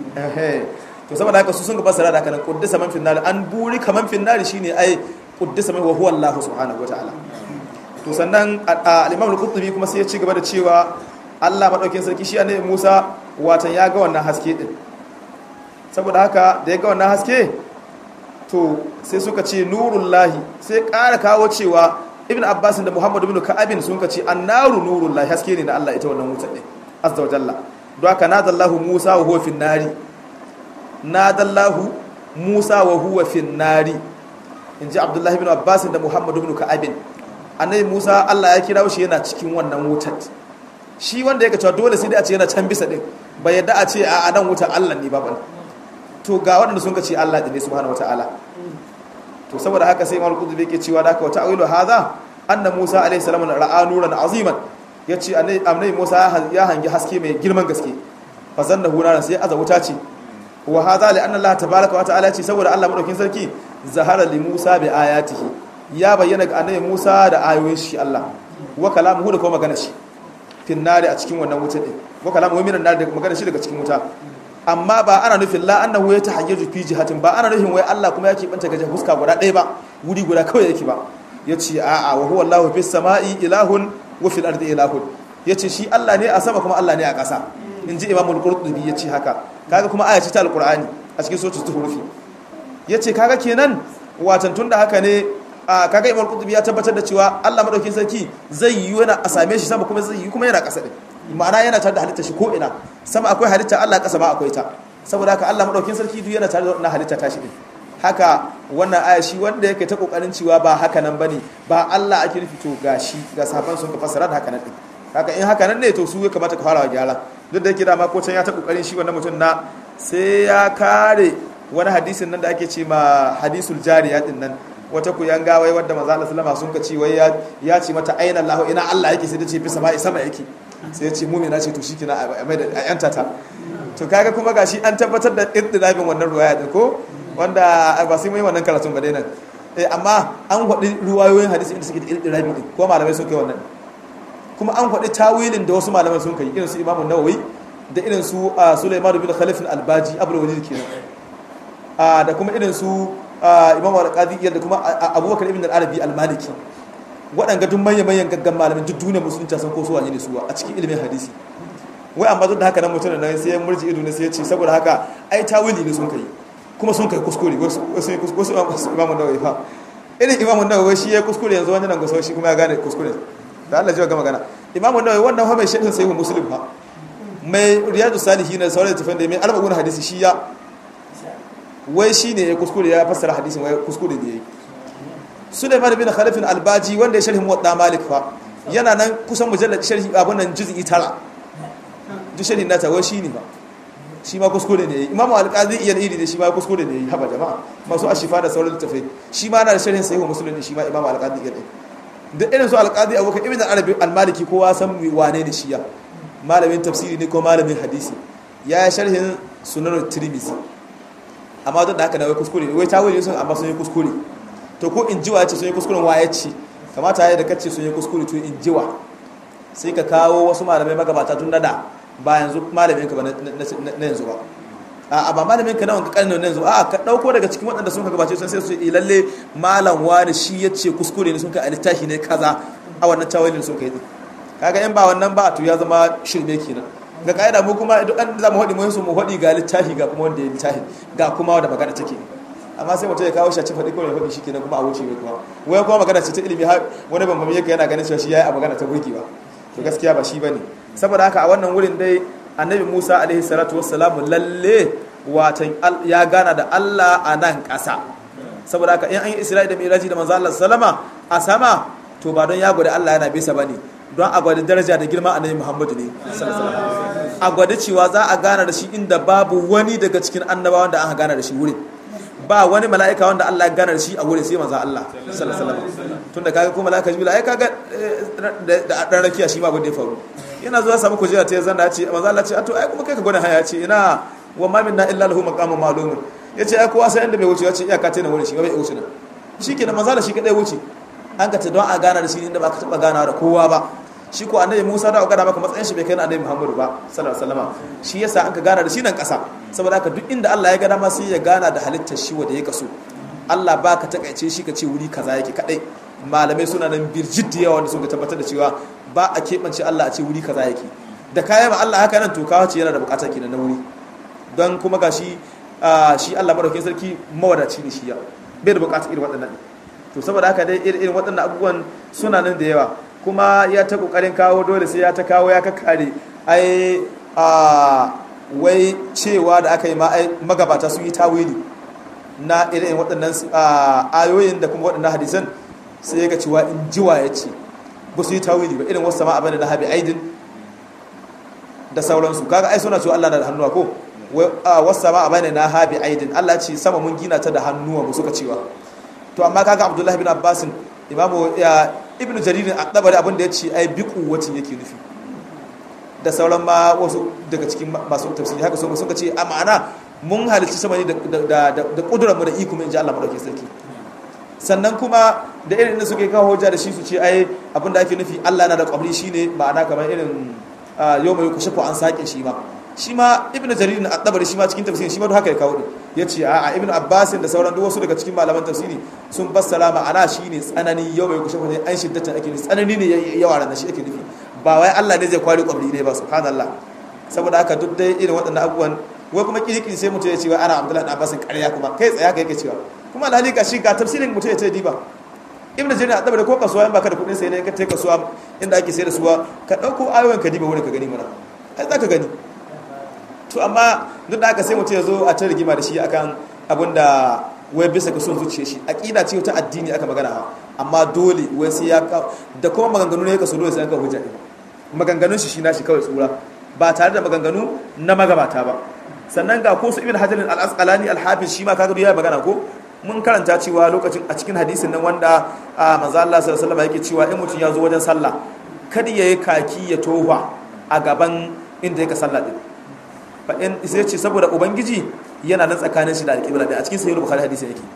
to saboda haka su sun ga fassara da haka nan quddisa man finnari an buri kaman finnari shine ai quddisa man wa huwa Allah subhanahu wataala to sannan al-Imam al-Qurtubi kuma sai ya ci gaba da cewa Allah madaukin sarki shi annabi Musa watan ya ga wannan haske din saboda haka da ya ga wannan haske to sai suka ce nurullahi sai ƙara kawo cewa ibn abbas da muhammadu bin ka'abin sun ka ce annaru nurullahi haske ne na Allah ita wannan wutar din azza wa jalla don haka nadallahu musa wa huwa fin nari nadallahu musa wa huwa fin nari inji abdullahi bin abbas da muhammadu bin ka'abin annabi musa Allah ya kira shi yana cikin wannan wutar shi wanda yake cewa dole sai dai a ce yana can bisa din bai yadda a ce a nan wutar Allah ne babu to ga waɗanda sun ka ce Allah ne subhanahu wataala to saboda haka sai Imam Qudbi yake cewa da haka wata awilu hadha anna Musa alayhi salam ra'a nuran aziman yace annabi Musa ya hangi haske mai girman gaske fa zannahu naran sai aza wuta ce wa hadha li anna Allah tabaaraka wa ta'ala ce saboda Allah madaukin sarki zahara li Musa bi ayatihi ya bayyana ga annabi Musa da ayoyin shi Allah wa kalamuhu da kuma magana shi fin nari a cikin wannan wuta din wa kalamuhu minan nari da magana shi daga cikin wuta amma ba ana nufin la annahu ya tahayyaju fi jihatin ba ana nufin wai Allah kuma yake banta gaje fuska guda ɗaya ba wuri guda kawai yake ba yace a'a wa huwa Allahu fis sama'i ilahun wa fil ardi ilahun yace shi Allah ne a sama kuma Allah ne a ƙasa inji Imam al-Qurtubi yace haka kaga kuma aya ce ta al-Qur'ani a cikin suratul Zuhruf yace kaga kenan watan tunda haka ne a kaga Imam al-Qurtubi ya tabbatar da cewa Allah madaukakin sarki zai yi yana a same shi sama kuma zai yi kuma yana ƙasa din ma'ana yana tare da halitta shi ko ina sama akwai halitta Allah ƙasa ma akwai ta saboda haka Allah madaukin sarki duk yana tare da wannan halitta ta shi din haka wannan aya shi wanda yake ta kokarin cewa ba haka nan bane ba Allah ake nufi to gashi ga sahabban sun ka fassara da haka nan din haka in haka nan ne to su ya kamata ka fara gyara duk da yake da ma ko can ya ta kokarin shi wannan mutum na sai ya kare wani hadisin nan da ake ce ma hadisul jariya din nan wata ku yanga wai wadda manzo Allah sallama sun ka ce wai ya ce mata aina Allah ina Allah yake sai ta ce fi sama sama yake sai ce mumina ce to shi kina a mai da yanta ta to kaga kuma gashi an tabbatar da iddilabin wannan ruwaya din ko wanda ba sai mai wannan karatun ba dai nan eh amma an faɗi ruwayoyin hadisi inda suke da iddilabi din ko malamai sun kai wannan kuma an faɗi tawilin da wasu malamai sun kai irin su Imam Nawawi da irin su Sulaiman bin Khalif al-Albaji Abdul Walid kenan da kuma irin su Imam Al-Qadi da kuma Abubakar ibn al-Arabi al-Maliki waɗanga duk manyan-manyan gaggan malamin duk duniya musulunci san ko su wani ne su a cikin ilimin hadisi wai amma duk da haka nan mutum nan sai ya murji ido ne sai ya ce saboda haka ai tawili ne sun kai kuma sun kai kuskure wasu wasu imamun nawawi fa irin imamun nawawi shi ya kuskure yanzu wani nan gusau shi kuma ya gane kuskure da Allah ji ga magana imamun nawawi wannan fa mai shedin sai mu muslim fa mai riyadu salihin da sauran tafan da mai arba'un hadisi shi ya wai shi ne ya kuskure ya fassara hadisin wai kuskure ne yayi Suleiman bin Khalif al-Albaji wanda ya sharhi Muwatta Malik fa yana nan kusan mujallad sharhi abun nan juz'i tara duk sharhi nata wai shine ba shi ma kuskure ne Imam Al-Qadi iya iri ne shi ma kuskure ne haba jama'a masu ashifa da sauran tafai shi ma na da sharhin sahih Muslim ne shi ma Imam Al-Qadi iya da irin su Al-Qadi Abubakar Ibn Arabi al-Maliki kowa san wane ne shi ya malamin tafsiri ne ko malamin hadisi ya yi sharhin Sunan Tirmidhi amma duk da haka da wai kuskure ne wai tawili sun amma sun yi kuskure to ko in jiwa ce sun yi kuskuren waye ce kamata ya da kace sun yi kuskure to in jiwa sai ka kawo wasu malamai magabata tun da ba yanzu malamin ka ba na yanzu ba a ba malamin ka na wanka karnin na yanzu a ka dauko daga cikin waɗanda sun ka gabace sun sai su yi lalle malam wani shi ya ce kuskure ne sun ka alittahi ne kaza a wannan tawilin sun ka yi kaga in ba wannan ba to ya zama shirme kenan ga ka'ida mu kuma duk an zamu hadi mu su mu hadi ga littafi ga kuma wanda ya littafi ga kuma wanda magana take amma sai mutum ya kawo shaci faɗi kawai faɗi shi kenan kuma a wuce mai kuma wai kuma magana ce ta ilimi har wani bambam yake yana ganin cewa shi yayi a magana ta burgewa to gaskiya ba shi bane saboda haka a wannan wurin dai annabi Musa alaihi salatu wassalamu lalle watan ya gana da Allah a nan ƙasa saboda haka in an yi Isra'i da Miraji da manzo Allah sallama a sama to ba don ya gwada Allah yana bisa bane don a gwada daraja da girma annabi Muhammadu ne sallallahu alaihi a gwada cewa za a gana da shi inda babu wani daga cikin annabawan da aka gana da shi wurin ba wani mala'ika wanda Allah ya gana da shi a wurin sai manzo Allah sallallahu alaihi wasallam tunda kaga ko mala'ika jibril ai kaga da dan rakiya shi ma abin da ya faru yana zuwa samu kujera ta zanda ce manzo Allah ce to ai kuma kai ka gwada haya ce ina wa ma minna illa lahu maqamun ma'lum yace ai kowa sai inda bai wuce yace iyaka ta na wurin shi bai wuce na shikenan manzo Allah shi kadai wuce an ka ta don a gana da shi inda ba ka taba gana da kowa ba shi ko annabi Musa da gana maka matsayin shi bai kai na annabi Muhammadu ba sallallahu alaihi wasallam shi yasa an ka gana da shi nan kasa saboda haka duk inda Allah ya gana ma sai ya gana da halittar shi wanda ya kaso Allah ba ka takaice shi ka ce wuri kaza yake kadai malamai suna nan birjit da yawa wanda suka tabbatar da cewa ba a keɓance Allah a ce wuri kaza yake da kayan ma Allah haka nan to kawo ce yana da bukatar kenan na wuri don kuma ga shi shi Allah madaukakin sarki mawadaci ne shi ya bai da bukatar irin waɗannan to saboda haka dai irin waɗannan abubuwan suna nan da yawa kuma ya ta kokarin kawo dole sai ya ta kawo ya kakkare ai a wai cewa da aka yi ma ai magabata sun yi tawili na irin waɗannan ayoyin da kuma waɗannan hadisan sai ya ga cewa in jiwa ya ce ba su yi tawili ba irin wasu sama abin da na habi aidin da sauransu kaga ai suna cewa Allah na da hannuwa ko wasu sama abin na habi aidin Allah ce sama mun gina ta da hannuwa mu suka cewa to amma kaga Abdullahi bin Abbas imamu ibnu jarir at-tabari abin da ya ce ai bi kuwatin yake nufi da sauran ma wasu daga cikin masu tafsiri haka sun suka ce a ma'ana mun halicci sama ne da kudurar mu da iko mai ji Allah madaukakin sarki sannan kuma da irin da suke kawo hujja da shi su ce ai abinda ake nufi Allah na da kwabri shine ma'ana kamar irin yau mai kushe ko an sake shi ma shi ma ibn jarir na at-tabari shi ma cikin tafsirin shi ma haka ya kawo din yace a a ibn abbas da sauran duk wasu daga cikin malaman tafsiri sun bassara ma'ana shine tsanani yau mai kushe ko an shiddatan ake nufi tsanani ne yawa ran shi ake nufi ba wai Allah ne zai kwari kwabri ne ba subhanallah saboda haka duk dai irin waɗannan abubuwan wai kuma kirkin sai mutum ya ce wa ana abdullahi dan abbasin ƙarya kuma kai tsaya kai yake cewa kuma alhali ga shi ga tafsirin mutum ya ce diba ibn jarir adaba da ko kasuwa in baka da kuɗin sai ne ka tai kasuwa inda ake sai da suwa ka ɗauko ayoyin ka diba wurin ka gani mana ai za ka gani to amma duk da haka sai mutum ya zo a ta rigima da shi akan abin da wai bisa ga son zuciya shi aqida ce ta addini aka magana amma dole wai sai ya da kuma maganganu ne ka so dole sai an ka hujja maganganun shi shi na shi kawai tsura ba tare da maganganu na magabata ba sannan ga ko su ibn hajar al-asqalani al-hafiz shi ma kaga ya magana ko mun karanta cewa lokacin a cikin hadisin nan wanda manzo Allah sallallahu alaihi wasallam yake cewa in mutum ya zo wajen sallah kada ya yi kaki ya tofa a gaban inda yake sallah din fa in sai ce saboda ubangiji yana nan tsakanin shi da alƙibla da a cikin sahih bukhari hadisin yake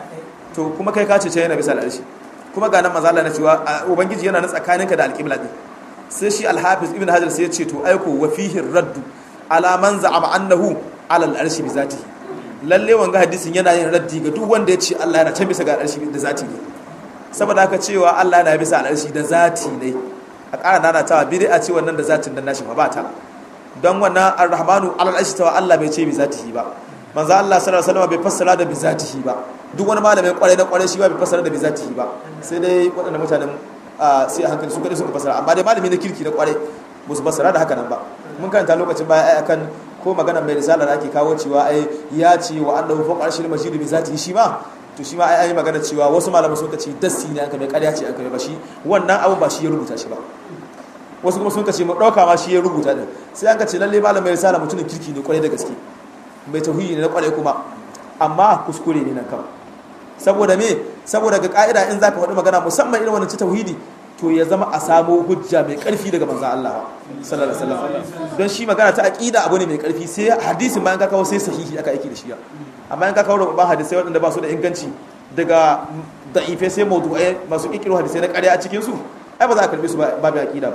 to kuma kai ka ce ce yana bisa al'arshi kuma ga nan manzo Allah na cewa ubangiji yana nan tsakaninka da alƙibla din sai shi al-hafiz ibn hajar sai ya ce to aiko wa fihi raddu ala man za'ama annahu ala al-arshi bi zatihi lalle wanga hadisin yana yin raddi ga duk wanda ya ce Allah yana can bisa ga al-arshi da zati ne saboda haka cewa Allah yana bisa al-arshi da zati ne a ƙara nana tawa bid'a ce wannan da zatin dan nashi ba ta don wannan ar-rahmanu ala al-arshi tawa Allah bai ce bi zatihi ba manzo Allah sallallahu alaihi wasallam bai fassara da bi zatihi ba duk wani malamin kwarai na kwarai shi ba bai fassara da bi zatihi ba sai dai waɗannan mutanen sai a hankali su kadai suka fassara amma dai malami na kirki na kwarai ba su fassara da haka nan ba mun karanta lokacin baya ai akan ko magana mai risala da ake kawo cewa ai ya ce wa annahu fawqa arshil majid bi zatihi shi ma to shi ma ai ai magana cewa wasu malaman sun ce dassi ne aka mai ƙarya ce aka mai ba shi wannan abu ba shi ya rubuta shi ba wasu kuma sun ce mu dauka ma shi ya rubuta din sai an ka ce lalle malamin mai risala mutumin kirki ne kwarai da gaske mai tauhidi ne na kwarai kuma amma kuskure ne nan kawai saboda me saboda ga ka'ida in zaka faɗi magana musamman irin wannan ci tauhidi to ya zama a samo hujja mai karfi daga manzo Allah sallallahu alaihi wasallam don shi magana ta aqida abu ne mai karfi sai hadisin bayan ka kawo sai sahihi aka aiki da shi amma in ka kawo rubban hadisai waɗanda ba su da inganci daga da'ife sai mawdu'ai masu kikiru hadisai na ƙarya a cikin su ai ba za a karbe su ba bi aqida ba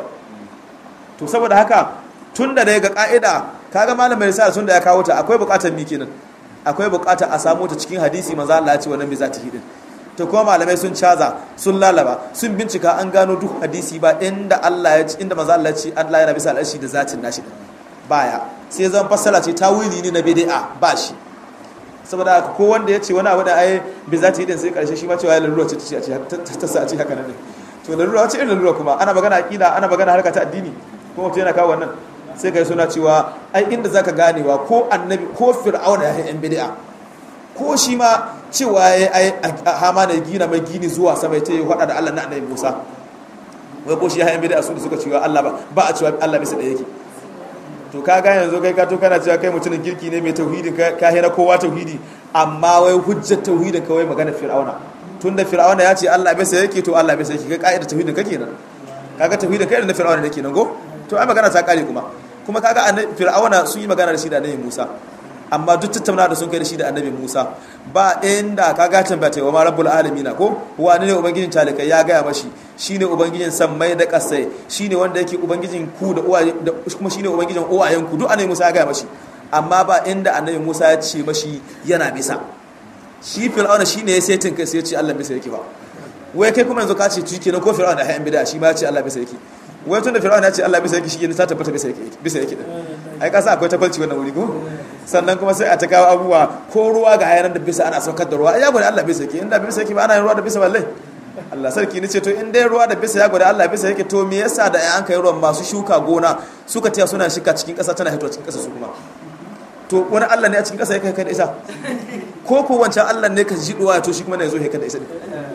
to saboda haka tun da dai ga ka'ida kaga malamin risala tun da ya kawo ta akwai buƙatar mi kenan akwai buƙatar a samu ta cikin hadisi manzo Allah ya ce wannan bai za ta hidin to kuma malamai sun caza sun lalaba sun bincika an gano duk hadisi ba inda Allah ya ci inda manzo Allah ya ci Allah yana bisa al'arshi da zatin nashi baya sai zan fassara ce tawili ne na bid'a ba shi saboda ko wanda ya ce wani abu da ai bi zati din sai karshe shi ma cewa lalura ce ta ta sa ce haka nan ne to lalura ce irin lalura kuma ana magana aqida ana magana harka ta addini kuma mutum yana kawo wannan sai kai suna cewa ai inda zaka ganewa ko annabi ko fir'auna ya yi yan bid'a ko shi ma cewa ya yi hama na gina mai gini zuwa sama ta yi hada da Allah na annabi Musa wai ko shi ya hayan bid'a su da suka cewa Allah ba ba a cewa Allah bisa da yake to ka ga yanzu kai ka to kana cewa kai mutumin kirki ne mai tauhidin ka hira kowa tauhidi amma wai hujjar tauhidin ka wai magana fir'auna tunda fir'auna ya ce Allah bisa yake to Allah bisa yake kai ka'idar tauhidin kake nan kaga tauhidin kai da fir'auna ne kenan go to ai magana ta kare kuma kuma kaga fir'auna sun yi magana da shi da annabi Musa amma duk tattauna da sun kai da shi da annabi Musa ba inda ka ga tambaya ta wa ma rabbul alamin ko wani ne ubangijin talikai ya gaya mashi shine ubangijin sammai da kasai shine wanda yake ubangijin ku da uwaye da kuma shine ubangijin uwayen ku duk annabi Musa ya gaya mashi amma ba inda annabi Musa ya ce mashi yana bisa shi fir'auna shine ya sai kai sai ya ce Allah bisa yake ba wai kai kuma yanzu ka ce tuki na ko fir'auna da hayan bid'a shi ma ya ce Allah bisa yake wai tun da fir'auna ya ce Allah bisa yake shi ne ta tabbata bisa yake bisa yake ai ka sa akwai tabbacin wannan wuri ko sannan kuma sai a ta kawo abubuwa ko ruwa ga hayanan da bisa ana saukar da ruwa ai ya gwada Allah bisa yake inda bisa yake ba ana yin ruwa da bisa balle Allah sarki ni ce to in dai ruwa da bisa ya gwada Allah bisa yake to me yasa da an kai ruwan masu shuka gona suka tiya suna shika cikin ƙasa tana hitowa cikin ƙasa su kuma to wani Allah ne a cikin ƙasa ya kai kai da isa ko ko wancan Allah ne ka ji duwa to shi kuma ne zo ya kai da isa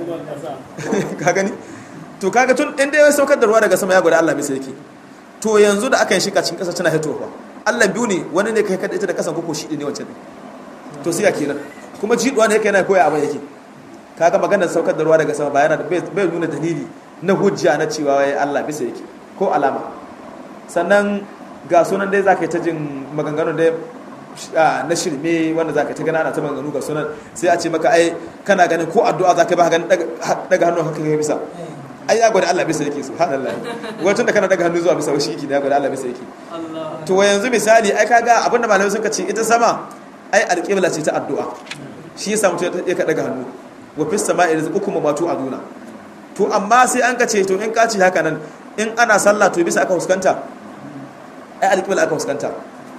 ka gani to kaga tun in dai ya saukar da ruwa daga sama ya gwada Allah bisa yake to yanzu da aka yi shika cikin ƙasa tana hitowa Allah biyu ne wani ne kai kada ita da ƙasan koko shi ne wancan ne to sai ya kenan kuma jiduwa ne yake yana koya abin yake kaga maganar saukar da ruwa daga sama ba yana da bai nuna dalili na hujja na cewa wai Allah bisa yake ko alama sannan ga sunan dai zaka yi ta jin maganganun dai na shirme wanda zaka ta gana ana ta maganganu ga sunan sai a ce maka ai kana ganin ko addu'a zaka ba ganin daga hannu haka kai bisa ai ya gwada Allah bisa yake subhanallah wato da kana daga hannu zuwa bisa shi yake da ya gwada Allah bisa yake to yanzu misali ai kaga abinda malamai suka ce ita sama ai alƙibla ce ta addu'a shi yasa mutum ya ka daga hannu wa fis sama'i rizqukum ma tu'aduna to amma sai an ka ce to in ka ce haka nan in ana sallah to bisa aka huskanta ai alƙibla aka huskanta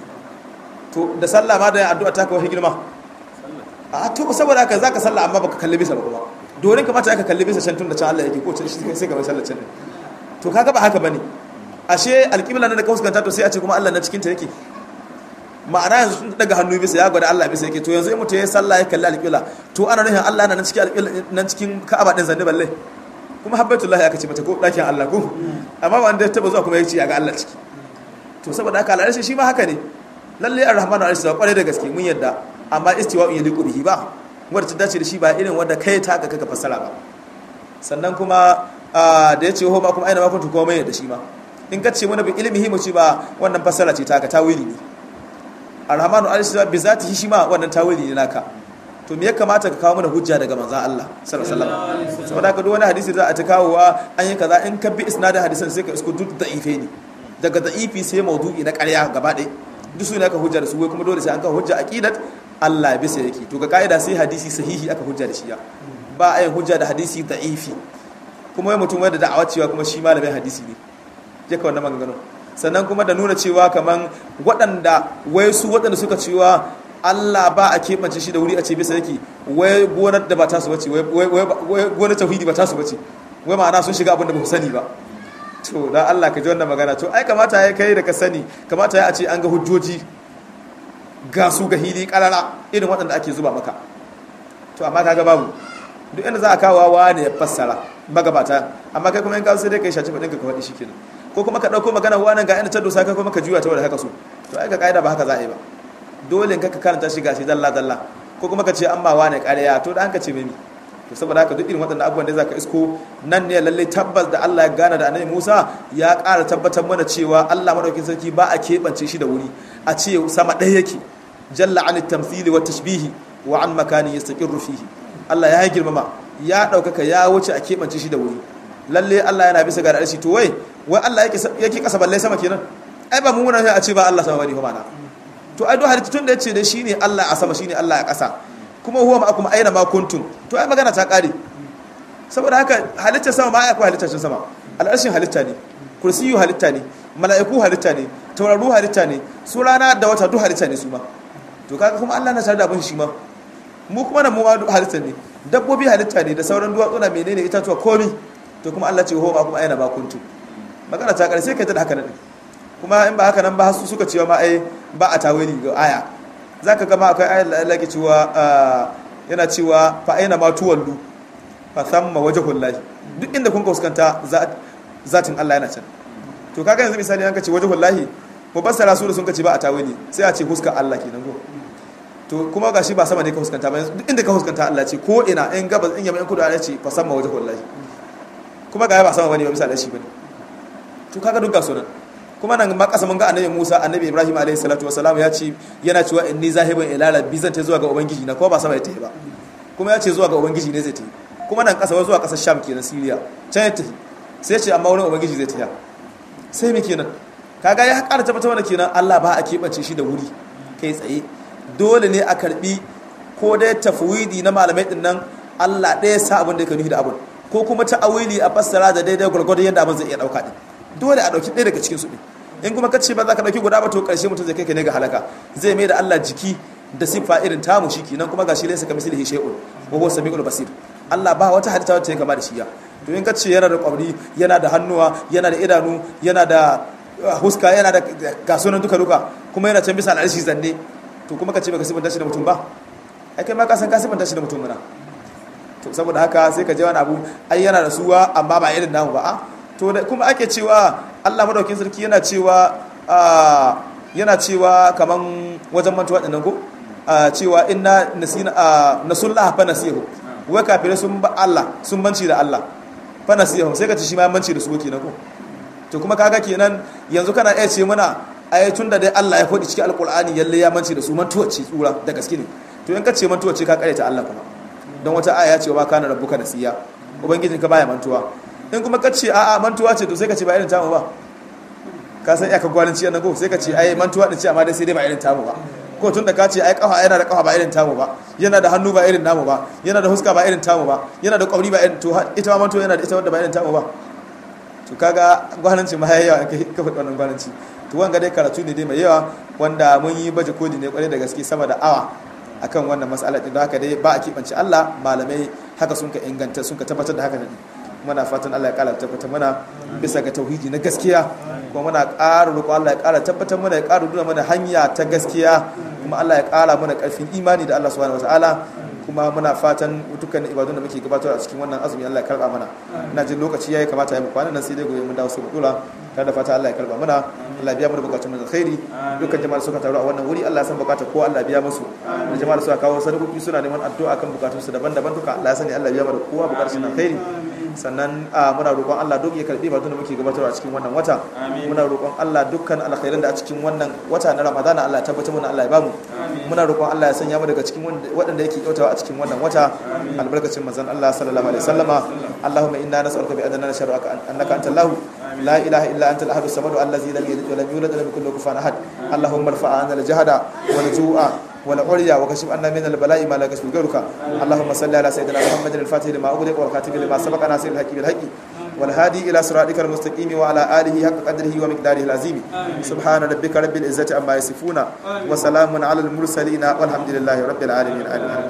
to da sallah ma da addu'a ta kawai girma a to saboda haka zaka sallah amma baka kalli bisa ba kuma domin kamata aka kalli bisa can tun da can Allah yake ko can shi sai ka bai sallar can ne to kaga ba haka bane ashe alƙibla na da ka huskanta to sai a ce kuma Allah na cikin ta yake ma'ana yanzu sun daga hannu bisa ya gwada Allah bisa yake to yanzu in mutum ya sallah ya kalli alƙibla to ana nufin Allah na nan cikin alƙibla nan cikin Ka'aba din zanne balle kuma habbatullahi aka ce mata ko dakin Allah ko amma wanda ya taba zuwa kuma ya ce ya ga Allah ciki to saboda haka al'arshi shi ma haka ne lalle ar-rahmanu arshi ba kware da gaske mun yadda amma istiwa'u yaliqu bihi ba wanda ta dace da shi ba irin wanda kai ta ka kaka fassara ba sannan kuma da ya ce ho ma kuma aina ma kuntu kuma mai yadda shi ma in ka ce mana bi ilmihi mu ci ba wannan fassara ce ta ka tawili ne arhamanu alisa bi zatihi shi ma wannan tawili ne naka to me ya kamata ka kawo mana hujja daga manzon Allah sallallahu alaihi wasallam saboda haka duk wani hadisi da za a ta kawowa an yi kaza in ka bi isnadin hadisan sai ka isko duk da'ife ne daga da'ifi sai maudu'i na ƙarya gaba ɗaya duk su ne aka hujja da su wai kuma dole sai an kawo hujja aqidat Allah bisa yake to ga kaida sai hadisi sahihi aka hujja da shi ya ba a yin hujja da hadisi da'ifi kuma wai mutum wanda da'awa cewa kuma shi malamin hadisi ne je ka wannan maganganun sannan kuma da nuna cewa kaman waɗanda wai su waɗanda suka cewa Allah ba a keɓance shi da wuri a ce bisa yake wai gonar da ba tasu bace wai gonar tauhidi ba tasu bace wai ma'ana sun shiga abin da ba sani ba to dan Allah ka ji wannan magana to ai kamata ya kai da ka sani kamata ya a ce an ga hujjoji ga su ga hili kalala irin waɗanda ake zuba maka to amma kaga babu duk inda za a kawo wa ne ya fassara magabata amma kai kuma in ka sai dai kai shaci faɗin ka ka faɗi shikenan ko kuma ka ɗauko magana wannan ga inda ta dosa kai kuma ka juya ta wadda haka so to ai ka kaida ba haka za a yi ba dole in ka karanta shi gashi dalla dalla ko kuma ka ce an ba wane ƙarya to da an ka ce mimi to saboda haka duk irin waɗannan abubuwan da za ka isko nan ne lallai tabbas da Allah ya gana da annabi Musa ya ƙara tabbatar mana cewa Allah madaukakin sarki ba a keɓance shi da wuri a ce sama ɗaya yake jalla an tamthili wa tashbihi wa an makani yastaqirru fihi Allah ya girmama ya ɗaukaka ya wuce a keɓance shi da wuri lalle Allah yana bisa ga arshi to wai wai Allah yake yake kasa balle sama kenan ai ba mu muna a ce ba Allah sama bane fa mana to ai do halitta tun da yace da shine Allah a sama shine Allah a kasa kuma huwa ma'akum aina ma kuntum to ai magana ta kare saboda haka halitta sama ma ai akwai halitta sama al'arshin halitta ne kursiyu halitta ne mala'iku halitta ne tauraru halitta ne su rana da wata duk halitta ne su ma to kaga kuma Allah na tare da abin shi ma mu kuma nan mu ma halitta ne dabbobi halitta ne da sauran duwatsu na menene itatuwa komi to kuma Allah ce ho ma kuma aina ba kuntu magana ta karshe kai ta da haka nan kuma in ba haka nan ba su suka cewa ma ai ba a tawili ga aya zaka ga ma akwai ayar da Allah ke cewa yana cewa fa aina ma tuwallu fa thamma wajhul lahi duk inda kun ka fuskanta zatin Allah yana can to kaga yanzu misali an ka ce wajhul lahi ko basara su da sun ka ce ba a tawili sai a ce huskar Allah kenan go to kuma gashi ba sama ne ka fuskanta ba duk inda ka fuskanta Allah ce ko ina in gabas in yamma in kudu Allah ce fa samma wajhul lahi kuma ga ba sama bane ba misali shi bane to kaga duk ga sunan kuma nan ma kasa mun ga annabi Musa annabi Ibrahim alaihi salatu wasalam ya ce yana cewa inni zahibun ila rabbi zan ta zuwa ga ubangiji na ko ba sama ya tafi ba kuma ya ce zuwa ga ubangiji ne zai tafi kuma nan kasa zuwa kasar Sham kenan Syria can ya tafi sai ya ce amma wurin ubangiji zai tafi sai me kenan kaga ya ƙara tabbatar da kenan Allah ba a keɓance shi da wuri kai tsaye dole ne a karbi ko dai tafwidi na malamai din nan Allah ɗaya sa abin da ya nufi da abin ko kuma ta'awili a fassara da daidai gwargwadon yadda abin zai iya ɗauka din dole a ɗauki ɗaya daga cikin su ɗin in kuma kace ba za ka ɗauki guda ba to ƙarshe mutum zai kai ka ne ga halaka zai mai da Allah jiki da siffa irin tamu shi kenan kuma gashi laysa kamithlihi shay'un wa huwa samiul basir Allah ba wata halitta wacce ya kama da shi ya to in kace yana da kwabri yana da hannuwa yana da idanu yana da huska yana da gasunan duka duka kuma yana can bisa al'arshi zanne to kuma kace baka sifanta shi da mutum ba ai kai ma ka san ka sifanta shi da mutum muna to saboda haka sai ka je wani abu ai yana da suwa amma ba irin namu ba a to kuma ake cewa Allah madaukin sarki yana cewa yana cewa kaman wajen mantuwa dinnan ko cewa inna nasina nasullah fa nasihu wai kafirai sun ba Allah sun banci da Allah fa nasihu sai ka ci shi ma banci da su kenan ko to kuma kaga kenan yanzu kana iya ce mana ai tun da dai Allah ya faɗi cikin alqur'ani yalle ya manci da su mantuwa ce tsura da gaske ne to in ka ce mantuwa ce ka kare ta Allah kuma don wata aya ce wa kana rabbuka nasiya ubangijinka baya mantuwa in kuma ka ce a'a mantuwa ce to sai ka ce ba irin tamu ba ka san iyaka gwaninci yana go sai ka ce ai mantuwa din ce amma dai sai dai ba irin tamu ba ko tun da ka ce ai kafa yana da kafa ba irin tamu ba yana da hannu ba irin namu ba yana da huska ba irin tamu ba yana da kwabri ba irin to ita ma mantuwa yana da ita wanda ba irin tamu ba to kaga gwaninci ma yayi yawa kai ka faɗi wannan gwaninci to wanga dai karatu ne dai mai yawa wanda mun yi baje koli ne kwarai da gaske sama da awa akan wannan mas'ala din haka dai ba a kibance Allah malamai haka sun ka inganta sun ka tabbatar da haka ne muna fatan Allah ya kara tabbatar mana bisa ga tauhidi na gaskiya kuma muna ƙara roƙo Allah ya ƙara tabbatar mana ya ƙara nuna mana hanya ta gaskiya kuma Allah ya ƙara mana ƙarfin imani da Allah subhanahu wataala kuma muna fatan dukkan ibadun da muke gabatar a cikin wannan azumi Allah ya karba mana ina jin lokaci yayi kamata ya mu kwana nan sai dai gobe mun dawo su dula tare da fata Allah ya karba mana Allah biya mana bukatun mu da khairi dukkan jama'a suka taru a wannan wuri Allah ya san bukatar ko Allah biya musu da jama'a suka kawo sadakoki suna neman addu'a kan bukatun su daban-daban duka Allah ya sani Allah biya mana kowa bukatun su na khairi sannan muna roƙon Allah duk ya karbi batun da muke gabatarwa a cikin wannan wata muna roƙon Allah dukkan alkhairan da a cikin wannan wata na Ramadana Allah ya tabbatar mana Allah ya bamu muna roƙon Allah ya sanya mu daga cikin waɗanda yake kyautawa a cikin wannan wata albarkacin manzon Allah sallallahu alaihi wasallama Allahumma inna nas'aluka bi anna nasharuka annaka antal lahu la ilaha illa anta al-ahad as-samad allazi lam yalid wa lam yulad wa lam yakul lahu kufuwan ahad Allahumma irfa' 'anna al-jahda wal ju'a والعليا وكشف عنا من البلاء ما لا يكشف غيرك اللهم صل على سيدنا محمد الفاتح لما أغلق والخاتم لما سبق ناصر الحق بالحق والهادي إلى صراطك المستقيم وعلى آله حق قدره ومقداره العظيم سبحان ربك رب العزة عما يصفون وسلام على المرسلين والحمد لله رب العالمين آمين